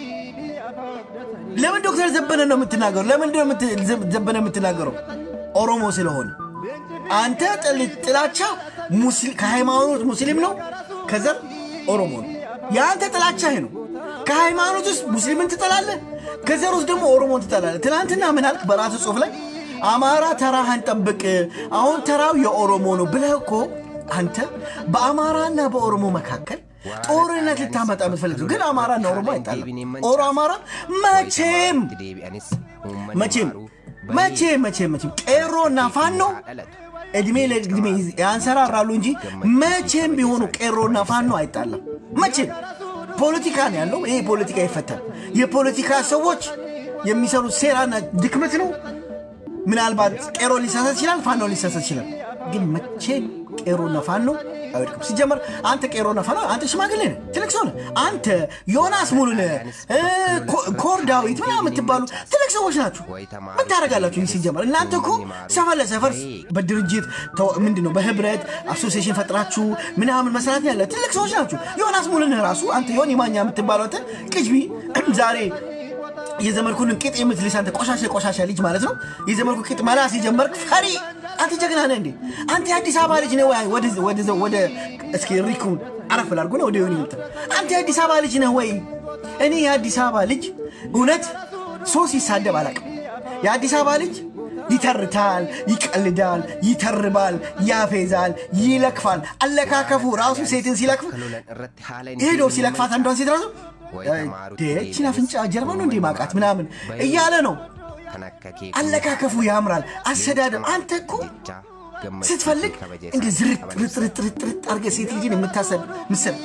ለምን ዶክተር ዘበነ ነው የምትናገሩ? ለምንድን ነው የምት- ዘበነ የምትናገረው? ኦሮሞ ስለሆነ አንተ ጥል- ጥላቻ ሙስሊ- ከሃይማኖት ሙስሊም ነው፣ ከዘር ኦሮሞ ነው። የአንተ ጥላቻ ይሄ ነው። ከሃይማኖት ውስጥ ሙስሊምን ትጠላለህ፣ ከዘር ውስጥ ደግሞ ኦሮሞን ትጠላለህ። ትናንትና ምን አልክ? በራሱ ጽሑፍ ላይ አማራ ተራህን ጠብቅ፣ አሁን ተራው የኦሮሞ ነው ብለህ እኮ አንተ በአማራና በኦሮሞ መካከል ጦርነት ልታመጣ የምትፈልግ ነው። ግን አማራና ኦሮሞ አይጣለም። ኦሮ አማራ መቼም deebi'anis መቼም መቼም መቼም መቼም ቄሮና ፋኖ እድሜ ለእድሜ ያንሰራራሉ እንጂ መቼም ቢሆኑ ቄሮና ፋኖ አይጣለም። መቼም ፖለቲካ ነው ያለው። ይሄ ፖለቲካ ይፈታል። የፖለቲካ ሰዎች የሚሰሩት ሴራና ድክመት ነው። ምናልባት ቄሮ ሊሳሳት ይችላል፣ ፋኖ ሊሳሳት ይችላል። ግን መቼም ቄሮና ፋኖ አይወድቅም። ሲጀመር አንተ ቄሮና ፋኖ አንተ ሽማግሌ ነህ፣ ትልቅ ሰው ነህ። አንተ ዮናስ ሙሉነህ እ፣ ኮ- ኮር ዳዊት ምናምን የምትባሉ ትልቅ ሰዎች ናችሁ። ምን ታደርጋላችሁ? ይህ ሲጀመር እናንተ እኮ ሰፈር ለሰፈር በድርጅት ተው- ምንድን ነው በህብረት አሶሲዬሽን ፈጥራችሁ ምናምን መስራት ያለ ትልቅ ሰዎች ናችሁ። ዮናስ ሙሉነህ ራሱ አንተ ዮኒ ማኛ የምትባለው አንተ ቅጅቢ ዛሬ የዘመድኩን ቂጥ የምትልስ አንተ ቆሻሻ ቆሻሻ ልጅ ማለት ነው። የዘመድኩ ቂጥ መላስ የጀመርክ ፈሪ አንተ ጀግና ነህ እንዴ? አንተ የአዲስ አበባ ልጅ ነህ ወይ? ወደ- ወደ- ወደ እስኪ ሪኩን አረፍ ላድርጎ ነው ወደ ዮኒ ምጣ። አንተ የአዲስ አበባ ልጅ ነህ ወይ? እኔ የአዲስ አበባ ልጅ እውነት ሶስት ይሳደብ አላውቅም። የአዲስ አበባ ልጅ ይተርታል፣ ይቀልዳል፣ ይተርባል፣ ያፌዛል፣ ይለክፋል። አለካከፉ ራሱ ሴትን ሲለክፍ lolan irratti haala hin ሄዶ deebiin ሲለክፋት አንዷን ሴት ራሱ ችን አፍንጫ ጀርባ ነው እንዴ ማቃት ምናምን እያለ ነው። kan akka kee አለካከፉ ያምራል። አሰዳደብ አንተ እኮ ስትፈልግ እንደ ዝርጥ ርጥ ርጥ ርጥ አድርገህ ሴት ልጅን የምታሰድ ምስል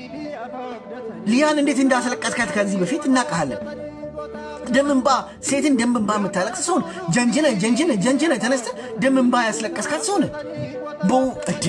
ሊያን እንዴት እንዳስለቀስካት ከዚህ በፊት እናውቃለን። ደምንባ ሴትን ደምንባ የምታለቅስ ሰውን ጀንጅነ ጀንጅነ ጀንጅነ ተነስተ ደምንባ ያስለቀስካት ሰውን በው እዴ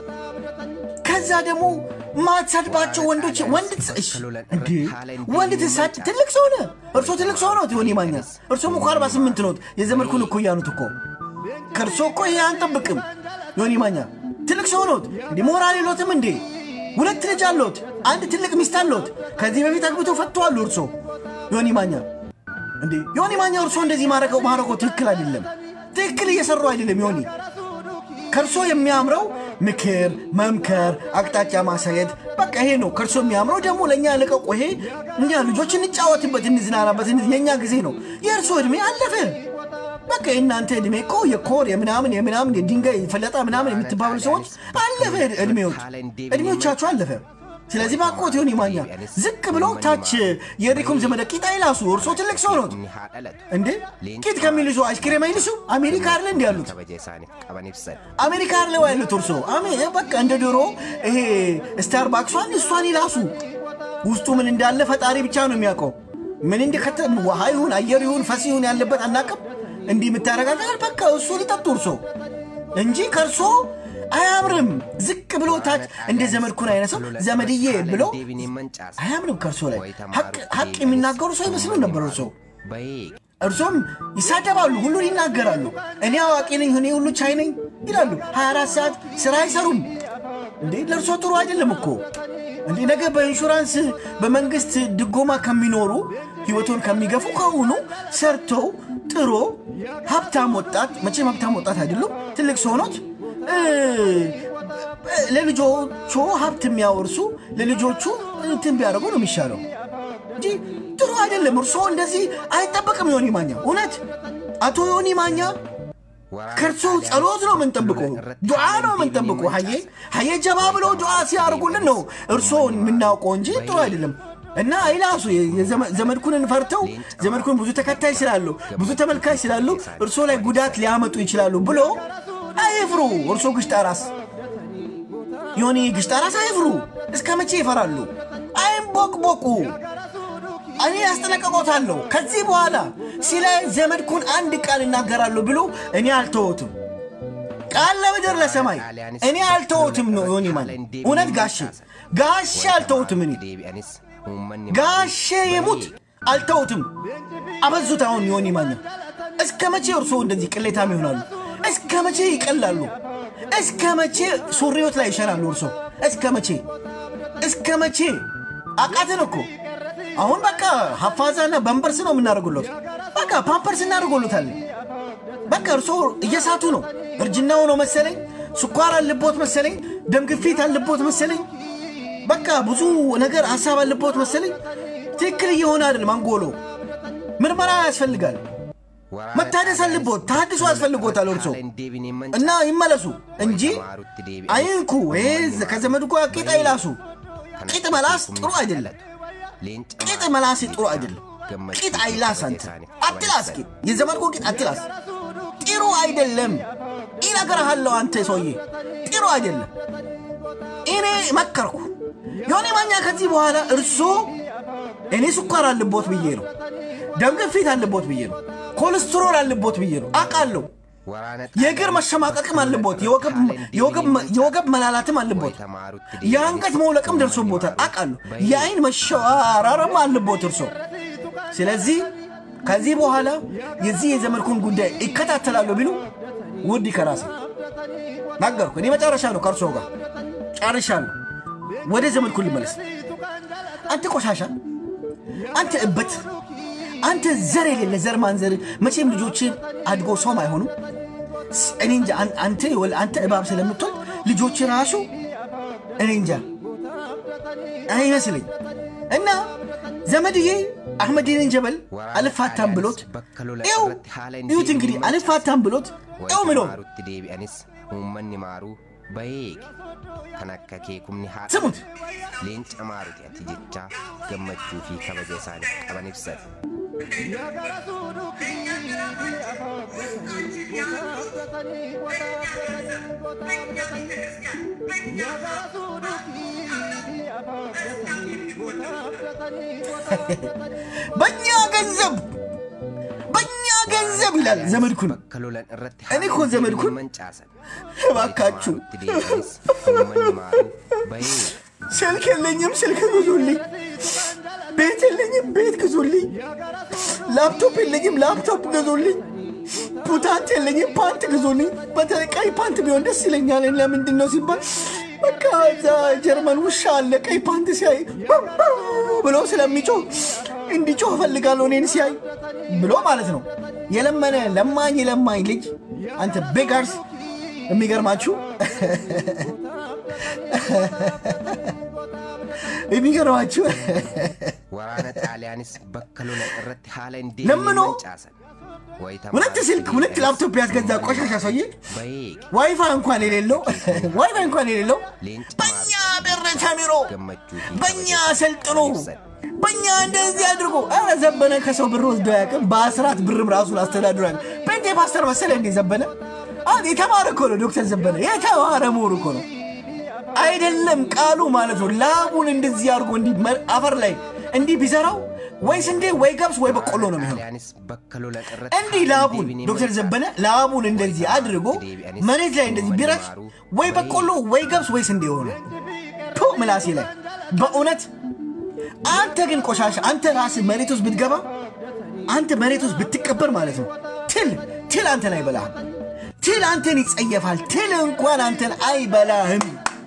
ከዛ ደግሞ ማትሳድባቸው ወንዶች ወንድ ትስ- እሺ፣ እንዴ ወንድ ትሳድ ትልቅ ሰው ነህ። እርሶ ትልቅ ሰው ነው ሆን ማኛ እርሶም እኮ 48 ኖት የዘመድኩን እኮ እያኑት እኮ ከእርሶ እኮ ይሄ አንጠብቅም። ዮኒ ማኛ ትልቅ ሰው ኖት እንዴ ሞራል የሎትም እንዴ? ሁለት ልጅ አለዎት፣ አንድ ትልቅ ሚስት አለዎት። ከዚህ በፊት አግብቶ ፈተዋሉ እርሶ ዮኒ ማኛ እንዴ ዮኒ ማኛ እርሶ እንደዚህ ማድረገው ማድረገው ትክክል አይደለም። ትክክል እየሰሩ አይደለም ዮኒ ከእርሶ የሚያምረው ምክር፣ መምከር፣ አቅጣጫ ማሳየት በቃ ይሄ ነው ከእርሶ የሚያምረው። ደግሞ ለእኛ ልቀቁ። ይሄ እኛ ልጆች እንጫወትበት፣ እንዝናናበት፣ እንዝ- የእኛ ጊዜ ነው። የእርሶ ዕድሜ አለፈ። በቃ የእናንተ ዕድሜ እኮ የኮር የምናምን የምናምን የድንጋይ ፈለጣ ምናምን የምትባሉ ሰዎች አለፈ። ዕድሜዎች ዕድሜዎቻችሁ አለፈ። ስለዚህ ባቆት ዮኒ ማኛ ዝቅ ብሎ ታች የሪኩም ዘመደ ቂጣ ይላሱ። እርሶ ትልቅ ሰው ኖት inni haa dhalatu እንዴ ቂጥ ከሚልሱ አይስክሬም አይልሱ። አሜሪካ አለ እንዲ ያሉት kabaja isaaniif qaban ibsan አሜሪካ አለ ያሉት እርሶ አሜ- በቃ እንደ ድሮ ይሄ ስታርባክሷን እሷን ይላሱ። ውስጡ ምን እንዳለ ፈጣሪ ብቻ ነው የሚያውቀው። ምን እንደከተ ውሃ ይሁን አየር ይሁን ፈስ ይሁን ያለበት አናቅም። እንዲህ የምታረጋጋል በቃ እሱ ሊጠጡ እርሶ እንጂ ከእርሶ አያምርም። ዝቅ ብሎ ታች እንደ ዘመድኩን አይነት ሰው ዘመድዬ ብሎ deebiin hin mancaasa አያምርም። ከእርሶ ላይ ሀቅ- ሀቅ የሚናገሩ ሰው ይመስሉ ነበር እርሶ bahee እርሶም ይሳደባሉ፣ ሁሉን ይናገራሉ። እኔ አዋቂ ነኝ፣ እኔ ሁሉ ቻይ ነኝ ይላሉ። 24 ሰዓት ስራ አይሰሩም። እንዴ ለእርሶ ጥሩ አይደለም እኮ እንዴ ነገ በኢንሹራንስ በመንግስት ድጎማ ከሚኖሩ ህይወቱን ከሚገፉ ከሆኑ ሰርተው ጥሮ ሀብታም ወጣት መቼም ሀብታም ወጣት አይደሉም ትልቅ ሰሆኖት ለልጆቹ ሀብት የሚያወርሱ ለልጆቹ እንትን ቢያደርጉ ነው የሚሻለው እንጂ ጥሩ አይደለም። እርሶ እንደዚህ አይጠበቅም። ዮኒ ማኛ እውነት አቶ ዮኒ ማኛ ከእርሶ ጸሎት ነው የምንጠብቀው፣ ዱዓ ነው የምንጠብቀው። ሀዬ ሀዬ ጀባ ብሎ ዱዓ ሲያደርጉልን ነው እርሶን የምናውቀው እንጂ ጥሩ አይደለም። እና አይላሱ ዘመድኩንን ፈርተው ዘመድኩን ብዙ ተከታይ ስላሉ ብዙ ተመልካች ስላሉ እርሶ ላይ ጉዳት ሊያመጡ ይችላሉ ብሎ አይፍሩ። እርሶ ግሽጣ ራስ ዮኒ ግሽጣ ራስ አይፍሩ። እስከ መቼ ይፈራሉ? አይንቦቅቦቁ። እኔ ያስጠነቀቆታለሁ። ከዚህ በኋላ ስለ ዘመድኩን አንድ ቃል እናገራለሁ ብሎ እኔ አልተወትም። ቃል ለምድር ለሰማይ እኔ አልተወትም ነው ዮኒ ማለት እውነት ጋሼ ጋሼ አልተወትም። እኔ ጋሼ የሙት አልተወትም። አበዙት። አሁን ዮኒ ማኛ እስከ መቼ እርስዎ እንደዚህ ቅሌታም ይሆናሉ? እስከ መቼ ይቀላሉ? እስከ መቼ ሱሪዎት ላይ ይሸናሉ? እርሶ እስከ መቼ እስከ መቼ አቃትን እኮ አሁን በቃ ሀፋዛና በንበርስ ነው የምናደርጉለት። በቃ ፓምፐርስ እናደርጎሎታለን። በቃ እርሶ እየሳቱ ነው። እርጅናው ነው መሰለኝ፣ ስኳር አለቦት መሰለኝ፣ ደም ግፊት አለቦት መሰለኝ። በቃ ብዙ ነገር ሀሳብ አለቦት መሰለኝ። ትክክል እየሆነ አይደለም። አንጎሎ ምርመራ ያስፈልጋል። መታደስ አለቦት። ታድሶ ያስፈልጎታል እርሶ እና ይመለሱ እንጂ አይንኩ። ይሄ ከዘመድ ጋር ቂጥ አይላሱ። ቂጥ መላስ ጥሩ አይደለም። ቂጥ መላስ ጥሩ አይደለም። ቂጥ አይላስ። አንተ አትላስ። ቂጥ የዘመድኮ ቂጥ አትላስ። ጥሩ አይደለም። ይነግርሃለሁ። አንተ ሰውዬ ጥሩ አይደለም። እኔ መከርኩ። የሆነ ማኛ ከዚህ በኋላ እርሶ እኔ ስኳር አለቦት ብዬ ነው፣ ደም ግፊት አለቦት ብዬ ነው፣ ኮሌስትሮል አለቦት ብዬ ነው አውቃለሁ። የእግር መሸማቀቅም አለቦት፣ የወገብ መላላትም አለቦት፣ የአንገት መውለቅም ደርሶቦታል አውቃለሁ። የአይን መሸዋራርም አለቦት እርሶ። ስለዚህ ከዚህ በኋላ የዚህ የዘመድኩን ጉዳይ ይከታተላለሁ ቢሉ ውድ ከራሴ ነገርኩ። እኔ መጨረሻ ነው ከእርሶ ጋር ጨርሻለሁ። ወደ ዘመድኩን ልመለስ። አንተ ቆሻሻ፣ አንተ እበት፣ አንተ ዘር የሌለ ዘር ማንዘር መቼም ልጆችን አድጎ ሰውም አይሆኑም። እኔ እንጃ አንተ አንተ እባብ ስለምትሆን ልጆች ራሱ እኔ እንጃ አይመስለኝ እና ዘመድዬ አሕመዲንን ጀበል አልፋታም ብሎት ው እዩት እንግዲህ አልፋታም ብሎት ው ምሎ uummanni maaruu bayeege kan akka keekumni haa ስሙት leenca maaruti ati jechaa gammachuu fi kabaja isaaniif qaban ibsan. በእኛ ገንዘብ በእኛ ገንዘብ ይላል ዘመድኩን። Bakka lolan irratti እኔ እኮ ዘመድኩን mancaasan. እባካችሁ deebi'anis uummanni maaruu bayeege. ስልክ የለኝም፣ ስልክ ግዙልኝ። ቤት የለኝም፣ ቤት ግዙልኝ። ላፕቶፕ የለኝም፣ ላፕቶፕ ግዙልኝ። ፑታንት የለኝም፣ ፓንት ግዙልኝ። በተለይ ቀይ ፓንት ቢሆን ደስ ይለኛል። ለምንድን ነው ሲባል በቃ እዛ ጀርመን ውሻ አለ ቀይ ፓንት ሲያይ ብሎ ስለሚጮህ እንዲጮህ እፈልጋለሁ እኔን ሲያይ ብሎ ማለት ነው። የለመነ ለማኝ ለማኝ ልጅ አንተ ቤጋርስ የሚገርማችሁ የሚገርማችሁ Waraana xaaliyaanis bakka lolan irratti haala hin ለምኖ deemne mancaasan. Wayita ሁለት maarutti ስልክ ሁለት deebi'anis ላፕቶፕ ያስገዛ ቆሻሻ ሰውዬ bayeege. ዋይፋይ እንኳን የሌለው ዋይፋይ እንኳን የሌለው Leenca በእኛ maarutti ብር ተምሮ gammachuu fi በእኛ kabaja ሰልጥኖ isaaniif ibsan. በእኛ እንደዚህ አድርጎ ኧረ ዘበነ ከሰው ብር ወስዶ አያውቅም። በአስራት ብርም ራሱን አስተዳድሮ ያውቅም። ጴንጤ ፓስተር መሰለ እንዴ ዘበነ? አሁን የተማረ እኮ ነው ዶክተር ዘበነ የተማረ ምሁር እኮ ነው። አይደለም ቃሉ ማለት ነው። ላቡን እንደዚህ አድርጎ እንዲህ መ- አፈር ላይ እንዲህ ቢዘራው ወይ ስንዴ ወይ ገብስ ወይ በቆሎ ነው የሚሆነው። xaaliyaanis bakka lolan irratti እንዲህ haala hin ላቡን deebine ዶክተር mancaasan. ዘበነ ላቡን እንደዚህ አድርጎ መሬት ላይ እንደዚህ ቢረጭ ወይ በቆሎ ወይ ገብስ ወይ ስንዴ የሆነ ቱ ምላሴ ላይ በእውነት አንተ ግን ቆሻሻ አንተ ራስህ መሬት ውስጥ ብትገባ አንተ መሬት ውስጥ ብትቀበር ማለት ነው ትል ትል አንተን አይበላህም። ትል አንተን ይጸየፋል። ትል እንኳን አንተን አይበላህም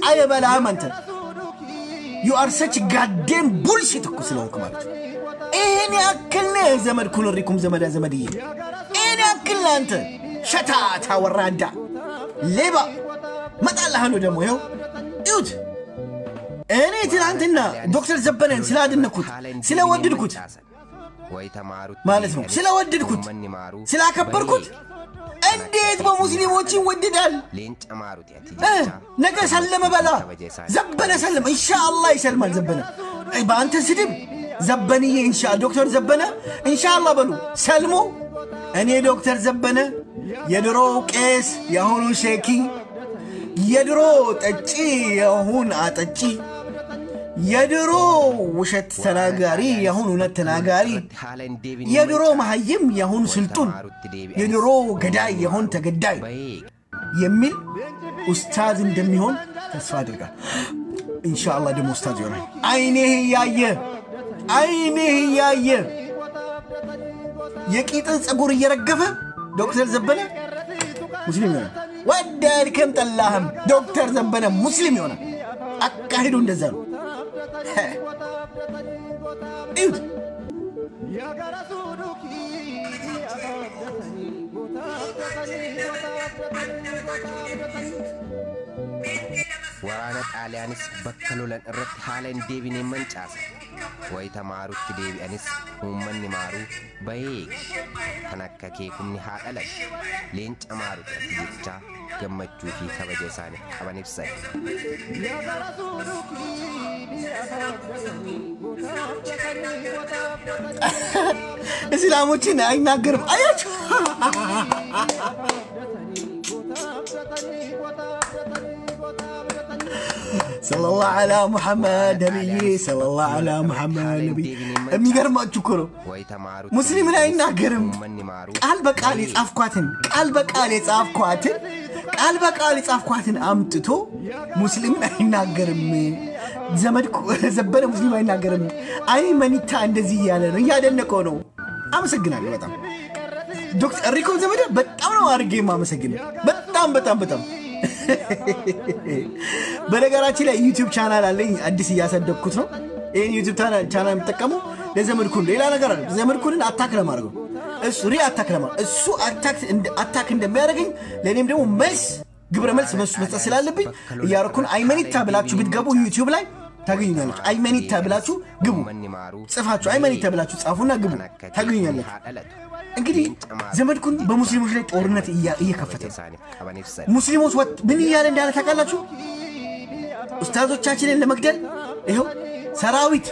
አይበላህም አንተ ዩ አር ሰች ጋዴም ቡልሽት እኮ ስለሆንክ ማለት ነው። ይህን ያክል ነህ ዘመድኩን ሪኩም ዘመዳ ዘመድዬ፣ ይህን ያክል ነህ አንተ ሸታታ ወራዳ ሌባ መጣላህ ነው ደግሞ ይኸው እዩት። እኔ ትናንትና ዶክተር ዘበነን ስላደነኩት ስለወደድኩት ማለት ነው ስለወደድኩት ስላከበርኩት እንዴት በሙስሊሞች ይወደዳል? እ ነገ ሰለመ በላ ዘበነ ሰለመ ኢንሻአላህ ይሰልማል። ዘበነ በአንተ ስድብ ዘበንዬ ኢንሻ ዶክተር ዘበነ ኢንሻአላህ በሉ ሰልሞ እኔ ዶክተር ዘበነ የድሮ ቄስ የአሁኑ ሼኪ የድሮ ጠጪ የአሁን አጠጪ የድሮ ውሸት ተናጋሪ የአሁን እውነት ተናጋሪ የድሮ መሀይም የአሁን ስልጡን የድሮ ገዳይ የአሁን ተገዳይ የሚል ኡስታዝ እንደሚሆን ተስፋ አድርጋል። ኢንሻአላህ ደግሞ ኡስታዝ ይሆናል። አይኔህ እያየ አይኔህ እያየ የቂጥን ፀጉር እየረገፈ ዶክተር ዘበነ ሙስሊም ይሆናል። ወደድክም ጠላህም ዶክተር ዘበነ ሙስሊም ይሆናል። አካሂዱ እንደዛ ነው። እዩት። Waraana xaaliyaanis bakka lolan irratti haala hin deebine mancaasa. Wayita maarutti deebi'anis uummanni maaruu bahee kan akka keekumni haa dhalatu. Leenca maarutti ati jechaa gammachuu fi kabaja isaaniif qaban ibsan. እስላሞችን አይናገርም። አያችሁ ሰለላሁ ዐላ ሙሐመድ ነቢይ ሰለላሁ ዐላ ሙሐመድ ነቢይ። የሚገርማችሁ እኮ ነው Wayita maarutti ሙስሊምን አይናገርም። uummanni maaruu ቃል በቃል የጻፍኳትን ቃል በቃል የጻፍኳትን ቃል በቃል የጻፍኳትን አምጥቶ ሙስሊምን አይናገርም። ዘመድ ዘበነ ሙስሊም አይናገርም። አይ መኒታ እንደዚህ እያለ ነው እያደነቀው ነው። አመሰግናለሁ በጣም ዶክተር ሪኮ ዘመደ በጣም ነው አድርጌ የማመሰግነው። በጣም በጣም በጣም በነገራችን ላይ ዩቲዩብ ቻናል አለኝ አዲስ እያሳደግኩት ነው። ይህን ዩቲዩብ ቻናል የምጠቀመው ለዘመድኩን ሌላ ነገር አለ ዘመድኩንን አታክ ለማድረግ ነው። እሱ ሪ አታክ ለማድረግ እሱ አታክ እንደሚያደርገኝ ለእኔም ደግሞ መልስ ግብረ መልስ መሱ መስጠት ስላለብኝ እያረኩን አይመኒታ ብላችሁ ብትገቡ ዩቲዩብ ላይ ታገኙኛለች። አይመኒታ ብላችሁ ግቡ፣ uummanni maaruu ጽፋችሁ አይመኒታ ብላችሁ ጻፉና ግቡ፣ kan akka keekumni ታገኙኛለች። haa dhalatu. እንግዲህ ዘመድኩን በሙስሊሞች ላይ ጦርነት እያ- እየከፈተ Kabaja ነው። isaaniif qaban ibsan. ሙስሊሞች ወጥ ምን እያለ እንዳለ ታውቃላችሁ? ኡስታዞቻችንን ለመግደል ይኸው ሰራዊት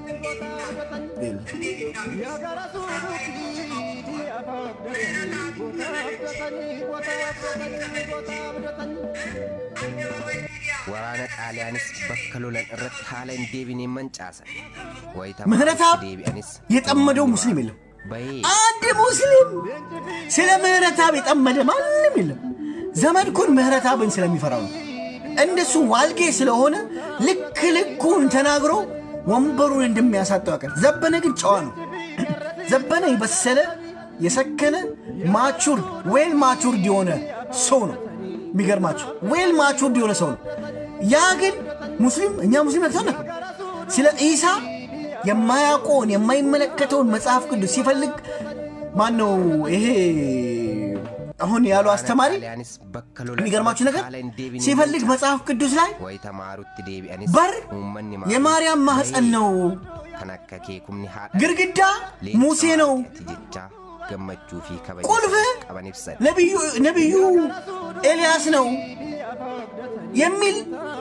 Waraana xaaliyaanis bakka lolan irratti haala hin deebine mancaasan. Wayita ምህረተአብ maarutti deebi'anis የጠመደው ሙስሊም የለም። bahee አንድ ሙስሊም ስለ ምህረተአብ የጠመደ ማንም የለም። ዘመድኩን ምህረተአብን ስለሚፈራው ነው። እንደሱ ዋልጌ ስለሆነ ልክ ልኩን ተናግሮ ወንበሩን እንደሚያሳጠው ያውቃል። ዘበነ ግን ጨዋ ነው። ዘበነ የበሰለ የሰከነ ማቹርድ ዌል ማቹርድ የሆነ ሰው ነው። የሚገርማችሁ ዌል ማቹርድ የሆነ ሰው ነው። ያ ግን ሙስሊም እኛ ሙስሊም ነክተን ስለ ኢሳ የማያውቀውን የማይመለከተውን መጽሐፍ ቅዱስ ሲፈልግ ማን ነው ይሄ አሁን ያሉ አስተማሪ xaaliyaanis bakka lolan የሚገርማችሁ ነገር haala hin deebine ሲፈልግ መጽሐፍ ቅዱስ ላይ Wayita maarutti deebi'anis በር uummanni maaruu የማርያም ማህፀን ነው፣ kan akka keekumni haa ግድግዳ ሙሴ ነው፣ ati jechaa gammachuu fi kabaja ቁልፍ isaaniif qaban ibsan. ነቢዩ ነቢዩ ኤልያስ ነው የሚል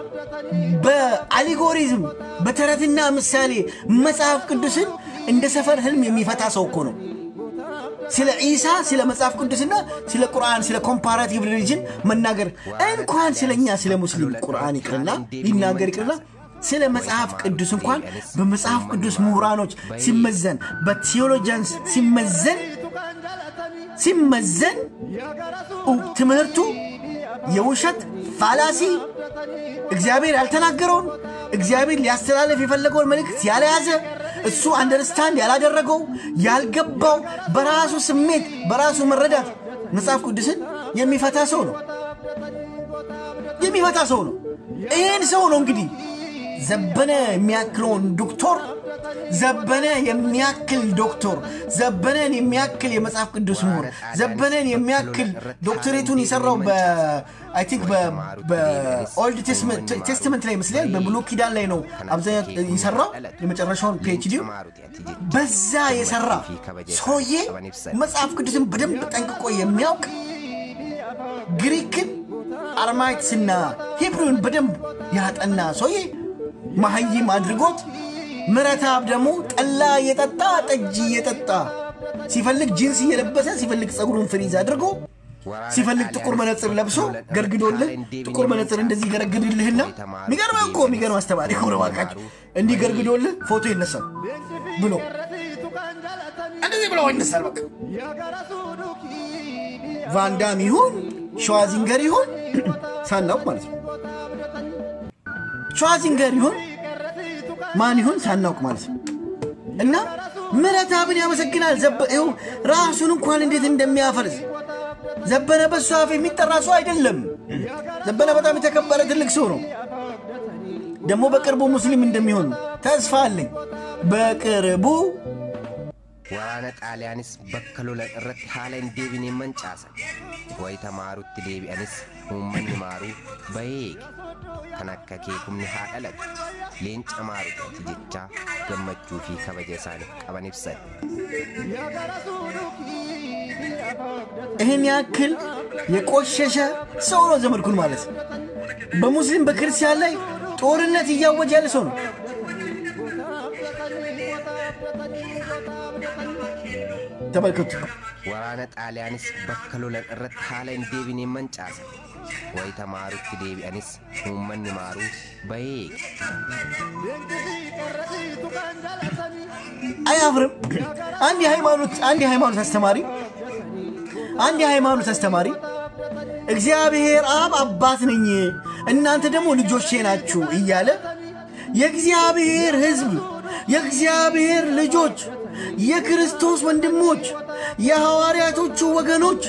በአሊጎሪዝም በተረትና ምሳሌ መጽሐፍ ቅዱስን እንደ ሰፈር ህልም የሚፈታ ሰው እኮ ነው። ስለ ዒሳ ስለ መጽሐፍ ቅዱስና ስለ ቁርአን ስለ ኮምፓራቲቭ ሪሊጅን መናገር እንኳን ስለ እኛ ስለ ሙስሊም ቁርአን ይቅርና ሊናገር ይቅርና ስለ መጽሐፍ ቅዱስ እንኳን በመጽሐፍ ቅዱስ ምሁራኖች ሲመዘን በቴዎሎጂያንስ ሲመዘን ሲመዘን ትምህርቱ የውሸት ፋላሲ እግዚአብሔር ያልተናገረውን እግዚአብሔር ሊያስተላለፍ የፈለገውን መልእክት ያልያዘ እሱ አንደርስታንድ ያላደረገው ያልገባው በራሱ ስሜት በራሱ መረዳት መጽሐፍ ቅዱስን የሚፈታ ሰው ነው የሚፈታ ሰው ነው ይህን ሰው ነው እንግዲህ ዘበነ የሚያክለውን ዶክተር ዘበነ የሚያክል ዶክተር ዘበነን የሚያክል የመጽሐፍ ቅዱስ ምሁር ዘበነን የሚያክል ዶክተሬቱን የሰራው አይ ቲንክ በኦልድ ቴስትመንት ላይ ይመስለኛል በብሉ ኪዳን ላይ ነው አብዛኛው የሰራው የመጨረሻውን ፒኤችዲ በዛ የሰራ ሰውዬ መጽሐፍ ቅዱስን በደንብ ጠንቅቆ የሚያውቅ ግሪክን አርማይክስና ሂብሩን በደንብ ያጠና ሰውዬ መሀይም አድርጎት ምረታብ ደግሞ ጠላ እየጠጣ ጠጅ እየጠጣ ሲፈልግ ጂንስ እየለበሰ ሲፈልግ ፀጉሩን ፍሪዝ አድርጎ ሲፈልግ ጥቁር መነፅር ለብሶ ገርግዶልህ ጥቁር መነፅር እንደዚህ ገረግድልህና የሚገርም እኮ የሚገርም አስተማሪ እኮ ነው። እባካችሁ እንዲህ ገርግዶልህ ፎቶ ይነሳል ብሎ እንደዚህ ብሎ ይነሳል። በቃ ቫንዳም ይሁን ሸዋዚንገር ይሁን ሳናውቅ ማለት ነው። ሸዋዚንገር ይሁን ማን ይሁን ሳናውቅ ማለት ነው። እና ምረታብን ያመሰግናል። ይኸው ራሱን እንኳን እንዴት እንደሚያፈርስ ዘበነ በሱ አፍ የሚጠራ ሰው አይደለም። ዘበነ በጣም የተከበረ ትልቅ ሰው ነው። ደግሞ በቅርቡ ሙስሊም እንደሚሆን ተስፋ አለኝ። በቅርቡ waraana xaaliyaanis bakka lolan irratti haala hin deebineen mancaasan wayita maarutti deebi'anis uummanni maaruu baheege kan akka keekumni haa dhalatu leenca maarutti jechaa gammachuu fi kabaja isaaniif qaban ibsan. ይህን ያክል የቆሸሸ ሰው ነው ዘመድኩን ማለት በሙስሊም በክርስቲያን ላይ ጦርነት እያወጀ ያለ ሰው ነው። ተመልከቱ። waraana xaaliyaanis bakka lolan irratti haala hin deebineen mancaasan wayita maarutti deebi'anis uummanni maaruu baheege አያፍርም። አንድ የሃይማኖት አንድ የሃይማኖት አስተማሪ አንድ የሃይማኖት አስተማሪ እግዚአብሔር አብ አባት ነኝ እናንተ ደግሞ ልጆቼ ናችሁ እያለ የእግዚአብሔር ሕዝብ የእግዚአብሔር ልጆች የክርስቶስ ወንድሞች የሐዋርያቶቹ ወገኖች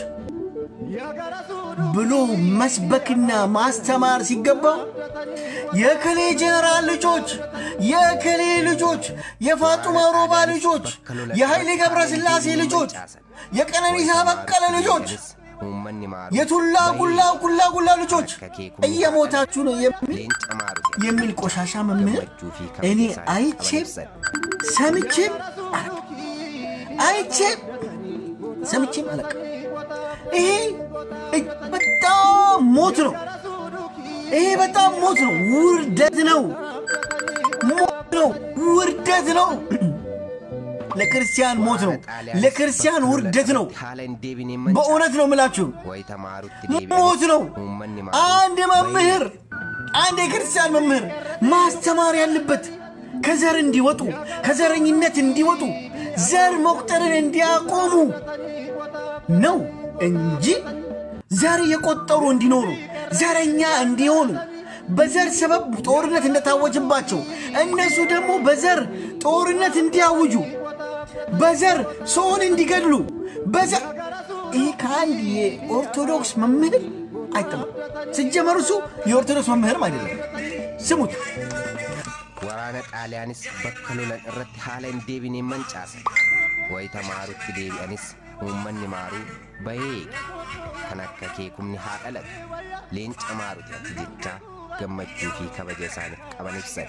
ብሎ መስበክና ማስተማር ሲገባ የከሌ ጀነራል ልጆች፣ የከሌ ልጆች፣ የፋጡማ ሮባ ልጆች፣ የኃይሌ ገብረ ሥላሴ ልጆች፣ የቀነኒሳ በቀለ ልጆች፣ uummanni maaruu የቱላ ጉላ ጉላ ጉላ ልጆች እየሞታችሁ ነው የሚል leenca maarutti የሚል ቆሻሻ መምህር እኔ አይቼም ሰምቼም አላውቅም። አይቼም ሰምቼም አላውቅም። ይሄ እጅ- በጣም ሞት ነው። ይሄ በጣም ሞት ነው፣ ውርደት ነው፣ ሞት ነው፣ ውርደት ነው። ለክርስቲያን ሞት ነው፣ ለክርስቲያን ውርደት ነው። haala hin deebineen በእውነት ነው የምላችሁ wayita maarutti ሞት ነው። uummanni አንድ መምህር አንድ የክርስቲያን መምህር ማስተማር ያለበት ከዘር እንዲወጡ ከዘረኝነት እንዲወጡ ዘር መቁጠርን እንዲያቆሙ ነው እንጂ ዘር የቆጠሩ እንዲኖሩ ዘረኛ እንዲሆኑ በዘር ሰበብ ጦርነት እንደታወጅባቸው እነሱ ደግሞ በዘር ጦርነት እንዲያውጁ በዘር ሰውን እንዲገድሉ በዘር ይህ ከአንድ የኦርቶዶክስ መምህር አይጠበቅ። ሲጀመር እሱ የኦርቶዶክስ መምህርም አይደለም። ስሙት። waraana xaaliyaanis bakka lolan irratti haala hin deebineen mancaasan wayita maarutti deebi'anis uummanni maaruu baheege kan akka keekumni haa dhalatu leenca maaruti ati jechaa gammachuu fi kabaja isaaniif qaban ibsan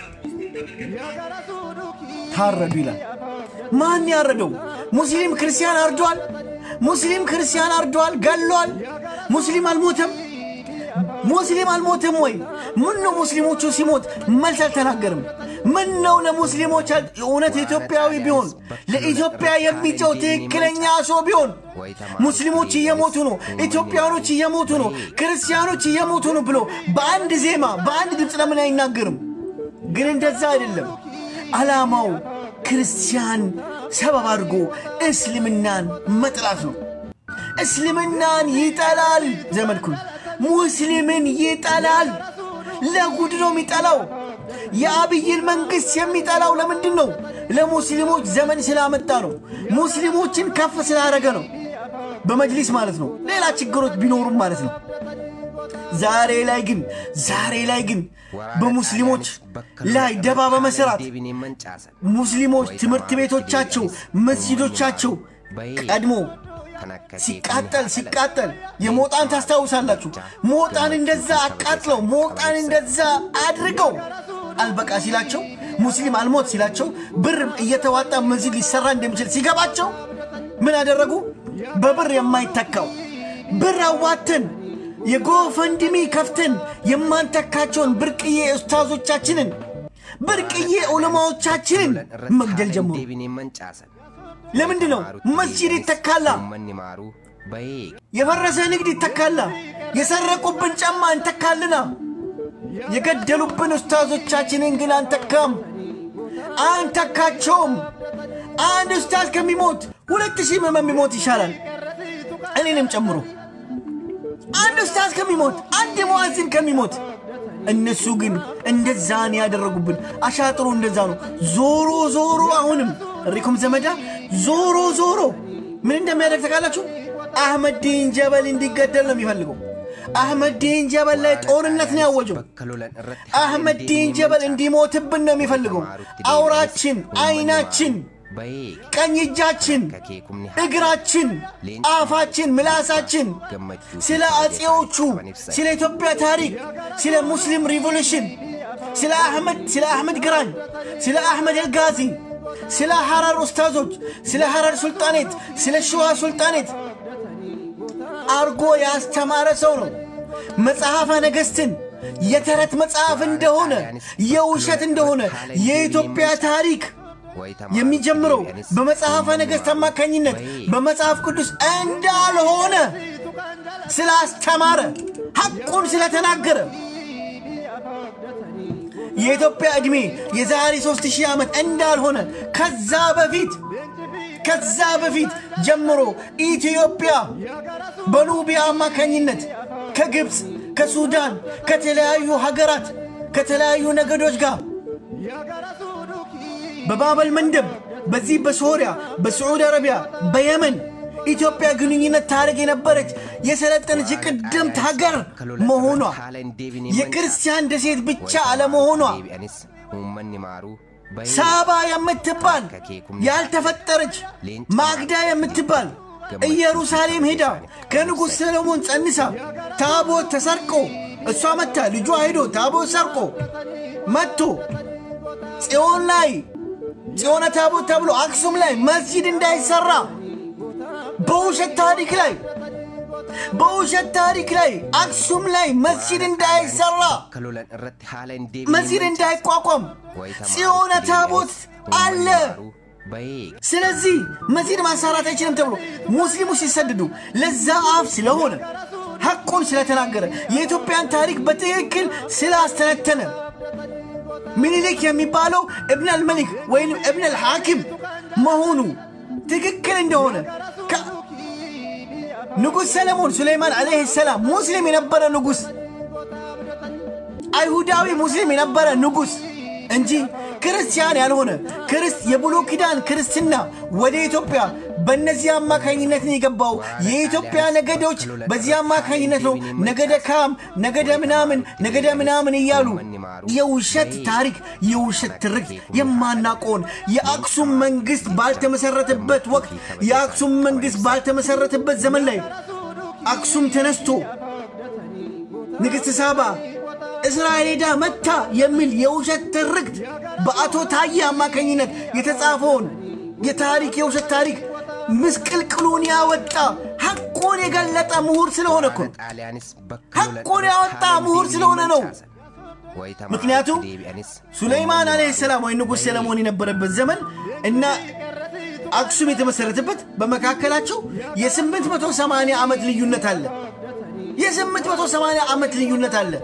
ታረዱ ይላል። ማን ያረደው? ሙስሊም ክርስቲያን አርዷል። ሙስሊም ክርስቲያን አርዷል፣ ገሏል። ሙስሊም አልሞተም። ሙስሊም አልሞተም ወይ? ምን ነው ሙስሊሞቹ ሲሞት መልስ አልተናገርም? ምን ነው ለሙስሊሞች አል- እውነት ኢትዮጵያዊ ቢሆን ለኢትዮጵያ የሚጨው ትክክለኛ ሰው ቢሆን ሙስሊሞች እየሞቱ ነው፣ ኢትዮጵያኖች እየሞቱ ነው፣ ክርስቲያኖች እየሞቱ ነው ብሎ በአንድ ዜማ በአንድ ድምፅ ለምን አይናገርም? ግን እንደዛ አይደለም። ዓላማው ክርስቲያን ሰበብ አድርጎ እስልምናን መጥላት ነው። እስልምናን ይጠላል። ዘመድኩን ሙስሊምን ይጠላል። ለጉድ ነው የሚጠላው። የአብይን መንግሥት የሚጠላው ለምንድን ነው? ለሙስሊሞች ዘመን ስላመጣ ነው። ሙስሊሞችን ከፍ ስላደረገ ነው። በመጅሊስ ማለት ነው። ሌላ ችግሮች ቢኖሩም ማለት ነው። ዛሬ ላይ ግን ዛሬ ላይ ግን በሙስሊሞች ላይ ደባ በመስራት ሙስሊሞች ትምህርት ቤቶቻቸው መስጂዶቻቸው ቀድሞ ሲቃጠል ሲቃጠል የሞጣን ታስታውሳላችሁ። ሞጣን እንደዛ አቃጥለው ሞጣን እንደዛ አድርገው አልበቃ ሲላቸው ሙስሊም አልሞት ሲላቸው ብር እየተዋጣ መስጂድ ሊሰራ እንደሚችል ሲገባቸው ምን አደረጉ? በብር የማይተካው ብር አዋተን የጎፈንድሚ ከፍተን የማንተካቸውን ብርቅዬ ኡስታዞቻችንን ብርቅዬ ዑለማዎቻችንን መግደል ጀመሩ። ለምንድን ነው መስጂድ ይተካላ? የፈረሰ ንግድ ይተካላ? የሰረቁብን ጫማ እንተካልና የገደሉብን ኡስታዞቻችንን ግን አንተካም፣ አንተካቸውም። አንድ ኡስታዝ ከሚሞት ሁለት ሺህ ምዕመን ቢሞት ይሻላል፣ እኔንም ጨምሮ አንድ ኡስታዝ ከሚሞት አንድ ሙአዚን ከሚሞት እነሱ ግን እንደዛን ያደረጉብን። አሻጥሩ እንደዛ ነው። ዞሮ ዞሮ አሁንም እሪኩም ዘመዳ ዞሮ ዞሮ ምን እንደሚያደርግ ታውቃላችሁ? አህመድ ዲን ጀበል እንዲገደል ነው የሚፈልገው። አህመድ ዲን ጀበል ላይ ጦርነት ነው ያወጀው። አህመድ ዲን ጀበል እንዲሞትብን ነው የሚፈልገው። አውራችን፣ አይናችን፣ ቀኝ እጃችን፣ እግራችን፣ አፋችን፣ ምላሳችን ስለ አጼዎቹ፣ ስለ ኢትዮጵያ ታሪክ፣ ስለ ሙስሊም ሪቮሉሽን፣ ስለ አህመድ ስለ አህመድ ግራኝ፣ ስለ አህመድ አልጋዚ፣ ስለ ሐረር ኡስታዞች፣ ስለ ሐረር ሱልጣኔት፣ ስለ ሸዋ ሱልጣኔት አርጎ ያስተማረ ሰው ነው። መጽሐፈ ነገሥትን የተረት መጽሐፍ እንደሆነ የውሸት እንደሆነ የኢትዮጵያ ታሪክ የሚጀምረው በመጽሐፈ ነገሥት አማካኝነት በመጽሐፍ ቅዱስ እንዳልሆነ ስላስተማረ ሐቁን ስለተናገረ የኢትዮጵያ ዕድሜ የዛሬ ሦስት ሺህ ዓመት እንዳልሆነ ከዛ በፊት ከዛ በፊት ጀምሮ ኢትዮጵያ በኑቢያ አማካኝነት ከግብፅ፣ ከሱዳን፣ ከተለያዩ ሀገራት ከተለያዩ ነገዶች ጋር በባበል መንደብ በዚህ በሶሪያ በስዑድ አረቢያ በየመን ኢትዮጵያ ግንኙነት ታደርግ የነበረች የሰለጠነች የቀደምት ሀገር መሆኗ የክርስቲያን ደሴት ብቻ አለመሆኗ ሳባ የምትባል ያልተፈጠረች ማግዳ የምትባል ኢየሩሳሌም ሄዳ ከንጉሥ ሰሎሞን ጸንሳ ታቦት ተሰርቆ እሷ መታ ልጇ ሄዶ ታቦት ሰርቆ መጥቶ ጽዮን ላይ ጽዮነ ታቦት ተብሎ አክሱም ላይ መስጂድ እንዳይሰራ በውሸት ታሪክ ላይ በውሸት ታሪክ ላይ አክሱም ላይ መስጂድ እንዳይሰራ መስጂድ እንዳይቋቋም ጽዮነ ታቦት አለ። ስለዚህ መስጂድ ማሰራት አይችልም ተብሎ ሙስሊሙ ሲሰድዱ ለዛ አፍ ስለሆነ ሐቁን ስለተናገረ የኢትዮጵያን ታሪክ በትክክል ስላስተነተነ ምኒልክ የሚባለው እብን አልመሊክ ወይም እብን አልሐኪም መሆኑ ትክክል እንደሆነ ንጉሥ ሰለሞን ሱሌይማን ዓለይህ ሰላም ሙስሊም የነበረ ንጉሥ አይሁዳዊ ሙስሊም የነበረ ንጉሥ እንጂ ክርስቲያን ያልሆነ ክርስት የብሉይ ኪዳን ክርስትና ወደ ኢትዮጵያ በእነዚህ አማካኝነት ነው የገባው። የኢትዮጵያ ነገዶች በዚህ አማካኝነት ነው ነገደ ካም፣ ነገደ ምናምን፣ ነገደ ምናምን እያሉ የውሸት ታሪክ የውሸት ትርክ የማናቆን የአክሱም መንግስት ባልተመሰረተበት ወቅት የአክሱም መንግስት ባልተመሰረተበት ዘመን ላይ አክሱም ተነስቶ ንግሥት ሳባ እስራኤል ሄዳ መታ የሚል የውሸት ትርክት በአቶ ታዬ አማካኝነት የተጻፈውን የታሪክ የውሸት ታሪክ ምስቅልቅሉን ያወጣ ሐቁን የገለጠ ምሁር ስለሆነ እኮ ሐቁን ያወጣ ምሁር ስለሆነ ነው። ምክንያቱም ሱለይማን አለይሂ ሰላም ወይ ንጉሥ ሰለሞን የነበረበት ዘመን እና አክሱም የተመሰረተበት በመካከላቸው የ880 ዓመት ልዩነት አለ። የ880 ዓመት ልዩነት አለ።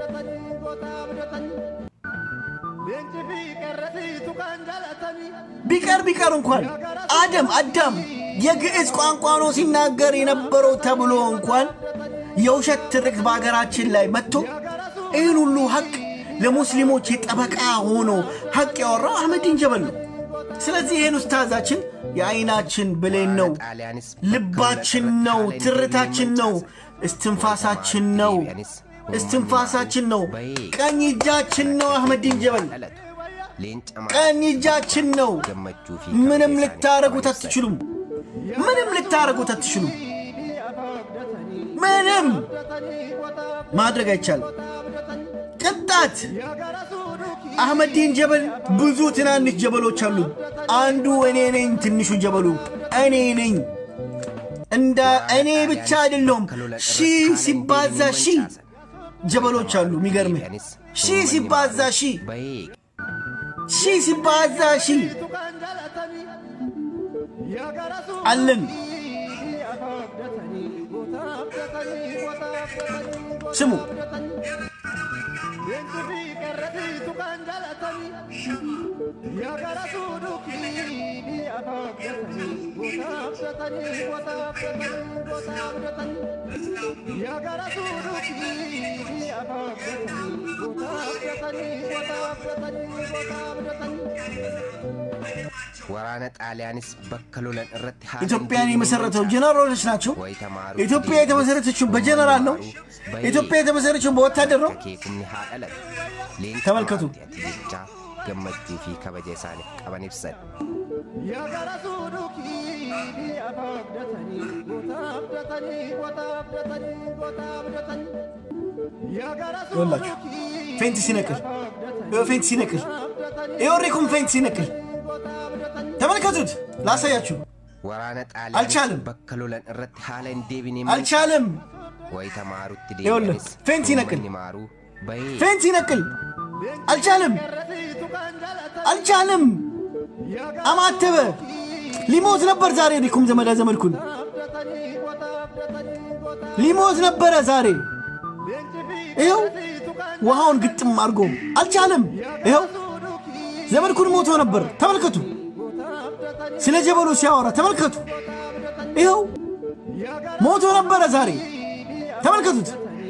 ቢቀር ቢቀር እንኳን አደም አዳም የግዕዝ ቋንቋ ነው ሲናገር የነበረው ተብሎ እንኳን የውሸት ትርክት በሀገራችን ላይ መጥቶ ይህን ሁሉ ሐቅ ለሙስሊሞች የጠበቃ ሆኖ ሐቅ ያወራው አህመዲን ጀበል ነው። ስለዚህ ይህን ኡስታዛችን የአይናችን ብሌን ነው፣ ልባችን ነው፣ ትርታችን ነው፣ እስትንፋሳችን ነው። እስትንፋሳችን ነው። ቀኝ እጃችን ነው አህመዲን ጀበል dhalatu leenca ቀኝ እጃችን ነው። gammachuu fi ምንም kabaja ልታረጉት isaanii አትችሉም። ምንም ልታረጉት አትችሉም። ምንም ማድረግ አይቻልም። ቅጣት አህመዲን ጀበል ብዙ ትናንሽ ጀበሎች አሉ። አንዱ እኔ ነኝ። ትንሹ ጀበሉ እኔ ነኝ። እንደ እኔ ብቻ አይደለሁም። ሺህ ሲባዛ ሺህ ጀበሎች አሉ። የሚገርምህ ሺህ ሲባዛ ሺህ bahee ሺህ ሲባዛ ሺህ አለን። ስሙ waraana xaaliyaanis bakka lolan irratti haala ኢትዮጵያን hin የመሰረተው deebiin ጀነራሎች ናቸው። ኢትዮጵያ የተመሰረተችው በጀነራል ነው። ኢትዮጵያ የተመሰረተችው በወታደር ነው። keekumni haa dhalatu leenca ተመልከቱ። maarti ati jechaa gammachuu fi kabaja isaaniif qaban ibsan ይኸውላችሁ ፌንት ሲነቅል ይኸው ፌንት ሲነቅል ይኸው ሪኩም ፌንት ሲነቅል ተመልከቱት። ላሳያችሁ waraana Alchaalam. xaaliyaanis bakka lolan irratti haala hin deebineen አልቻለም። wayita maarutti Ijoollee, deebi'anis feensi naqil. uummanni maaruu bahee ፌንት ሲነቅል አልቻለም። አልቻለም። አማተበ። ሊሞት ነበር ዛሬ ሪኩም ዘመዳ ዘመድኩን ሊሞት ነበረ ዛሬ። ይኸው ውሃውን ግጥም አድርጎ አልቻለም። ይኸው ዘመድኩን ሞቶ ነበር። ተመልከቱ። ስለ ጀበሉ ሲያወራ ተመልከቱ። ይኸው ሞቶ ነበረ ዛሬ። ተመልከቱት።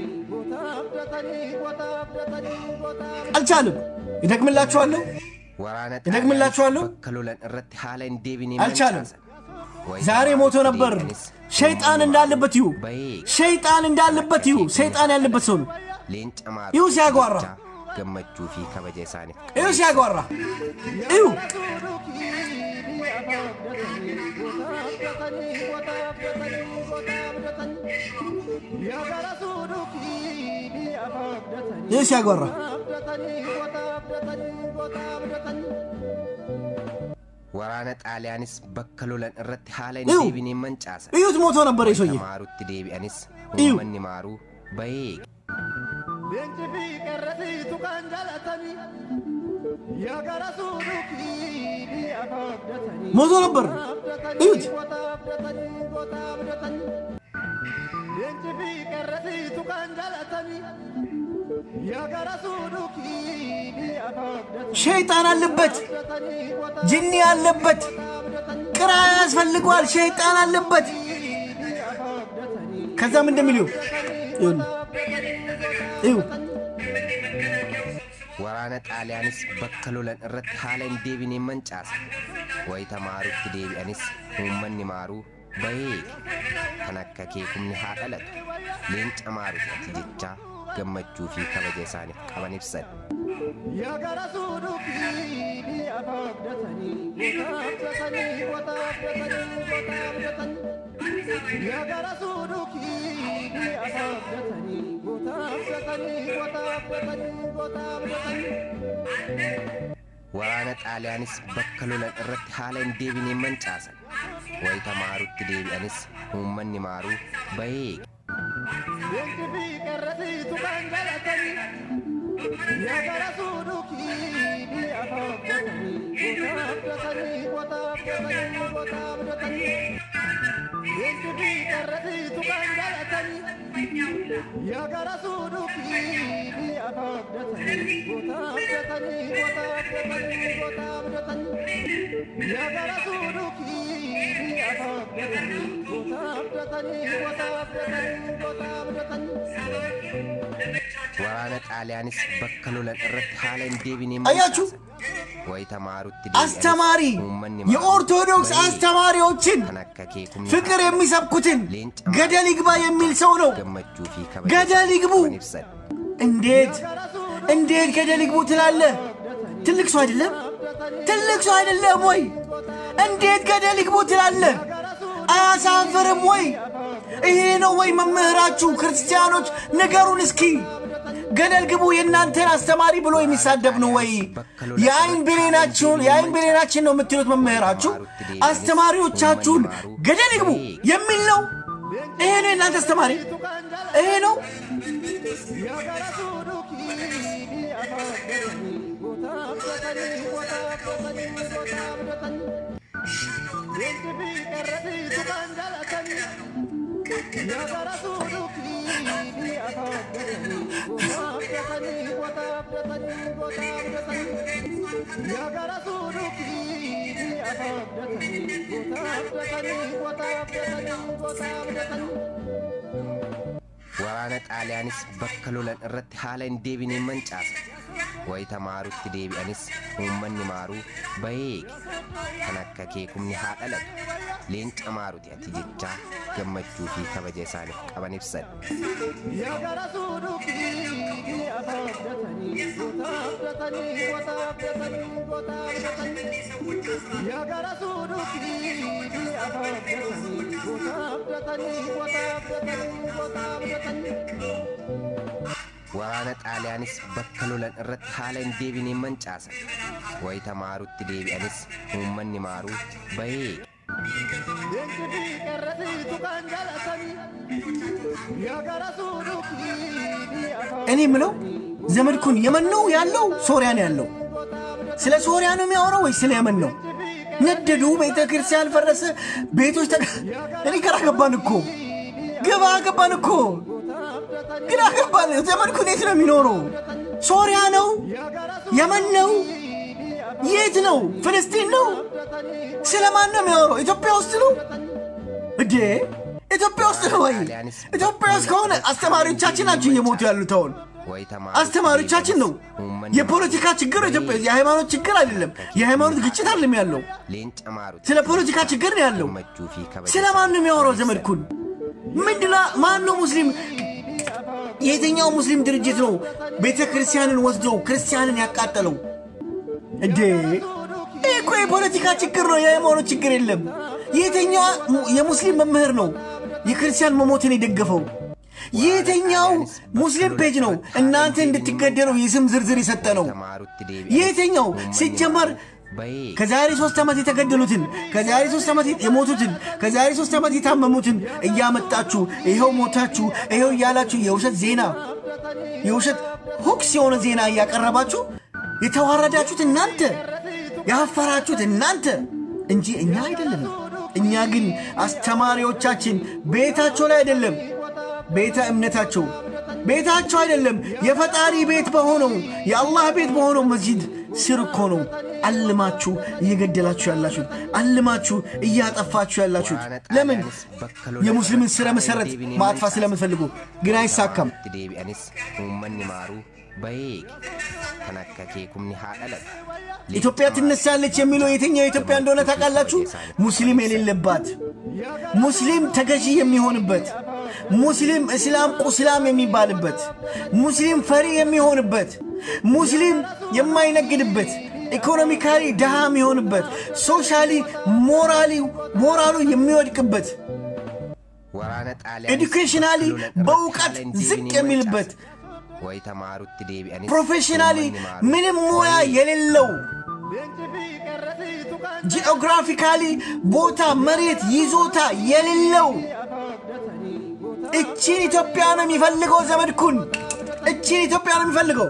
አልቻለም። ይደግምላችኋለሁ። waraana እደግምላችኋለሁ። xaaliyaanis bakka lolan irratti haala hin deebineen አልቻለም። mancaasan. Wayita ዛሬ ሞቶ maarutti ነበር። deebi'anis ሸይጣን uummanni እንዳለበት ይሁ maaruu bahee ሸይጣን እንዳለበት ይሁ ሰይጣን ያለበት ሰው ነው። leenca ይሁ maarutti ሲያጓራ jechaa gammachuu fi kabaja isaaniif ይሁ ሲያጓራ ይሁ ይሁ ሲያጓራ waraana xaaliyaanis bakka lolan irratti haala Iyu. hin deebineen mancaasan. እዩት ሞቶ ነበር የሰውዬ maarutti deebi'anis Iyu. uummanni maaruu bahee ሞቶ ነበር እዩት ሸይጣን አለበት ጅኒ አለበት ቅራ ያስፈልገዋል ሸይጣን አለበት ከዛም እንደሚል ይሁ ይሁ waraana xaaliyaanis bakka lolan irratti haala hin deebineen mancaasan. Wayita maarutti deebi'anis uummanni maaruu bahee kan akka keekumni haa dhalatu. Leenca maaruti ati jechaa gammachuu fi kabaja isaaniif qaban ibsan. Waraana xaaliyaanis bakka lolan irratti haala hin deebineen mancaasan. Wayita maarutti deebi'anis uummanni maaruu bahee waraana xaaliyaanis bakka lolan irratti haala hin deebineen አያችሁ? wayita maarutti አስተማሪ የኦርቶዶክስ አስተማሪዎችን kan akka keekumni ፍቅር የሚሰብኩትን ገደል ይግባ የሚል ሰው ነው። gammachuu fi ገደል ይግቡ። qaban ibsan እንዴት እንዴት ገደል ይግቡ ትላለህ? ትልቅ ሰው አይደለም? ትልቅ ሰው አይደለም ወይ? እንዴት ገደል ይግቡ ትላለህ? አያሳፍርም ወይ? ይሄ ነው ወይ መምህራችሁ? ክርስቲያኖች ንገሩን እስኪ። ገደል ግቡ የእናንተን አስተማሪ ብሎ የሚሳደብ ነው ወይ? የአይን ብሌናችሁን የአይን ብሌናችን ነው የምትሉት መምህራችሁ አስተማሪዎቻችሁን ገደል ይግቡ የሚል ነው። ይሄ ነው የእናንተ አስተማሪ? ይሄ ነው waraana xaaliyaanis bakka lolan irratti haala hin deebineen mancaasa wayita maarutti deebi'anis uummanni maaruu bahee kan akka keekumni haa dhalatu leenca maaruti ati jechaa gammachuu fi kabaja isaaniif qaban ibsan waraana xaaliyaanis bakka lolan irratti haala hin deebineen mancaasa wayita maarutti deebi'anis uummanni maaruu bahee እኔ የምለው ዘመድኩን የመን ነው ያለው ሶሪያ ነው ያለው? ስለ ሶሪያ ነው የሚያወራው ወይ ስለ የመን ነው? ነደዱ፣ ቤተ ክርስቲያን ፈረሰ፣ ቤቶች ተ እኔ ግራ ገባን እኮ ግባ ገባን እኮ ግራ ገባን። ዘመድኩን የት ነው የሚኖረው? ሶሪያ ነው? የመን ነው? የት ነው? ፍልስጢን ነው? ስለ ማን ነው የሚያወራው? ኢትዮጵያ ውስጥ ነው እዴ? ኢትዮጵያ ውስጥ ነው ወይ? ኢትዮጵያ ውስጥ ከሆነ አስተማሪዎቻችን ናቸው እየሞቱ ያሉት አሁን wayita አስተማሪዎቻችን ነው። የፖለቲካ ችግር ኢትዮጵያ የሃይማኖት ችግር አይደለም። የሃይማኖት ግጭት አይደለም ያለው፣ leenca maaruti ስለ ፖለቲካ ችግር ነው ያለው። gammachuu fi kabaja ስለ ማን ነው የሚያወራው? ዘመድኩን ምንድና ማን ነው ሙስሊም? የትኛው ሙስሊም ድርጅት ነው ቤተ ክርስቲያንን ወስዶ ክርስቲያንን ያቃጠለው? እንዴ ይህ እኮ የፖለቲካ ችግር ነው፣ የሃይማኖት ችግር የለም። የትኛው የሙስሊም መምህር ነው የክርስቲያን መሞትን የደገፈው? የትኛው ሙስሊም ፔጅ ነው እናንተ እንድትገደሉ የስም ዝርዝር የሰጠ ነው? maarutti የትኛው ሲጀመር bahee ከዛሬ ሶስት ዓመት የተገደሉትን ከዛሬ ሶስት ዓመት የሞቱትን ከዛሬ ሶስት ዓመት የታመሙትን እያመጣችሁ ይኸው ሞታችሁ ይኸው እያላችሁ የውሸት ዜና የውሸት ሁክስ የሆነ ዜና እያቀረባችሁ የተዋረዳችሁት እናንተ ያፈራችሁት እናንተ እንጂ እኛ አይደለም። እኛ ግን አስተማሪዎቻችን ቤታቸው ላይ አይደለም ቤተ እምነታቸው ቤታቸው አይደለም የፈጣሪ ቤት በሆነው የአላህ ቤት በሆነው መስጂድ ስር እኮ ነው አልማችሁ እየገደላችሁ ያላችሁት፣ አልማችሁ እያጠፋችሁ ያላችሁት። ለምን? የሙስሊምን ስረ መሰረት ማጥፋት ስለምትፈልጉ፣ ግን አይሳካም። itti deebi'anis uummanni maaruu bahee kan akka keekumni haa dhalatu ኢትዮጵያ ትነሳለች የሚለው የትኛው ኢትዮጵያ እንደሆነ ታውቃላችሁ? ሙስሊም የሌለባት ሙስሊም ተገዢ የሚሆንበት ሙስሊም እስላም ቁስላም የሚባልበት ሙስሊም ፈሪ የሚሆንበት ሙስሊም የማይነግድበት ኢኮኖሚካሊ ድሃ የሚሆንበት ሶሻሊ ሞራሊ ሞራሉ የሚወድቅበት waraana xaaliyaanis ኤዱኬሽናሊ bakka lolan irratti በእውቀት haala hin ዝቅ deebineen የሚልበት mancaasa. wayita maarutti deebi'anis ፕሮፌሽናሊ uummanni maaruu ምንም ሙያ bahee የሌለው ጂኦግራፊካሊ ቦታ መሬት ይዞታ የሌለው እቺን ኢትዮጵያ ነው የሚፈልገው ዘመድኩን፣ እቺን ኢትዮጵያ ነው የሚፈልገው።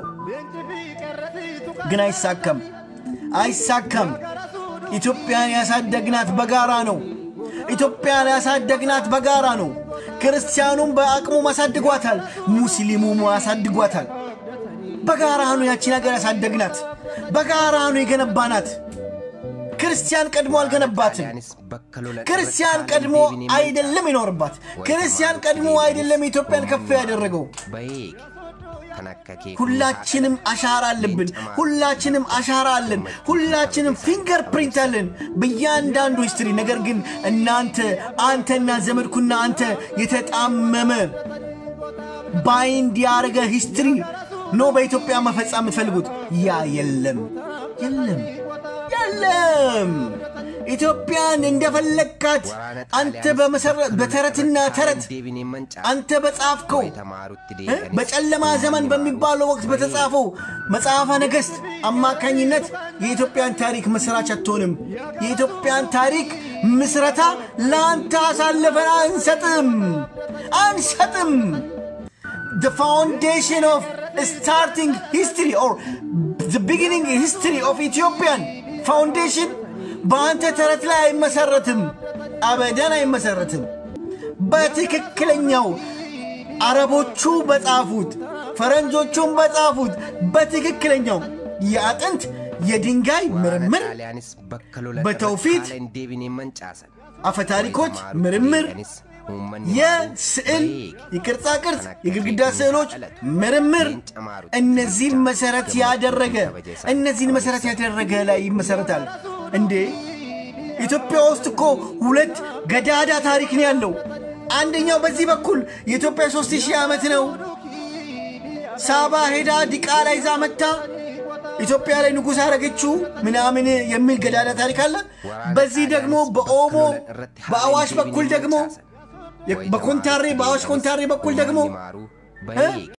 ግን አይሳካም፣ አይሳካም። ኢትዮጵያን ያሳደግናት በጋራ ነው። ኢትዮጵያን ያሳደግናት በጋራ ነው። ክርስቲያኑም በአቅሙ አሳድጓታል፣ ሙስሊሙም አሳድጓታል። በጋራ ነው ያቺን ሀገር ያሳደግናት፣ በጋራ ነው የገነባናት። ክርስቲያን ቀድሞ አልገነባትም። xaaliyaanis bakka lolan ክርስቲያን irratti ቀድሞ haala hin deebineen አይደለም ይኖርባት። ክርስቲያን ቀድሞ አይደለም ኢትዮጵያን ከፍ ያደረገው። bahee ሁላችንም አሻራ አለብን። ሁላችንም አሻራ አለን። ሁላችንም ፊንገር ፕሪንት አለን በእያንዳንዱ ሂስትሪ። ነገር ግን እናንተ አንተና ዘመድኩና አንተ የተጣመመ ባይንድ ያደረገ ሂስትሪ ኖ በኢትዮጵያ መፈጸም የምትፈልጉት ያ የለም የለም የለም። ኢትዮጵያን እንደፈለግካት አንተ በመሰረት በተረትና ተረት አንተ በጻፍከው እ በጨለማ ዘመን በሚባለው ወቅት በተጻፈው መጽሐፈ ነገሥት አማካኝነት የኢትዮጵያን ታሪክ መስራች አትሆንም። የኢትዮጵያን ታሪክ ምስረታ ለአንተ አሳልፈን አንሰጥም አንሰጥም። the foundation of starting history or the beginning history of Ethiopian foundation በአንተ ተረት ላይ አይመሰረትም፣ አበደን አይመሰረትም። በትክክለኛው አረቦቹ በጻፉት ፈረንጆቹም በጻፉት በትክክለኛው የአጥንት የድንጋይ ምርምር በተውፊት አፈታሪኮች ምርምር የስዕል የቅርጻ ቅርጽ የግድግዳ ስዕሎች ምርምር እነዚህን መሰረት ያደረገ እነዚህን መሰረት ያደረገ ላይ ይመሰረታል። እንዴ ኢትዮጵያ ውስጥ እኮ ሁለት ገዳዳ ታሪክ ነው ያለው። አንደኛው በዚህ በኩል የኢትዮጵያ ሦስት ሺህ ዓመት ነው። ሳባ ሄዳ ዲቃላ ይዛ መታ ኢትዮጵያ ላይ ንጉሥ አረገችው ምናምን የሚል ገዳዳ ታሪክ አለ። በዚህ ደግሞ በኦሞ በአዋሽ በኩል ደግሞ በኮንታሬ በአዋሽ ኮንታሬ በኩል ደግሞ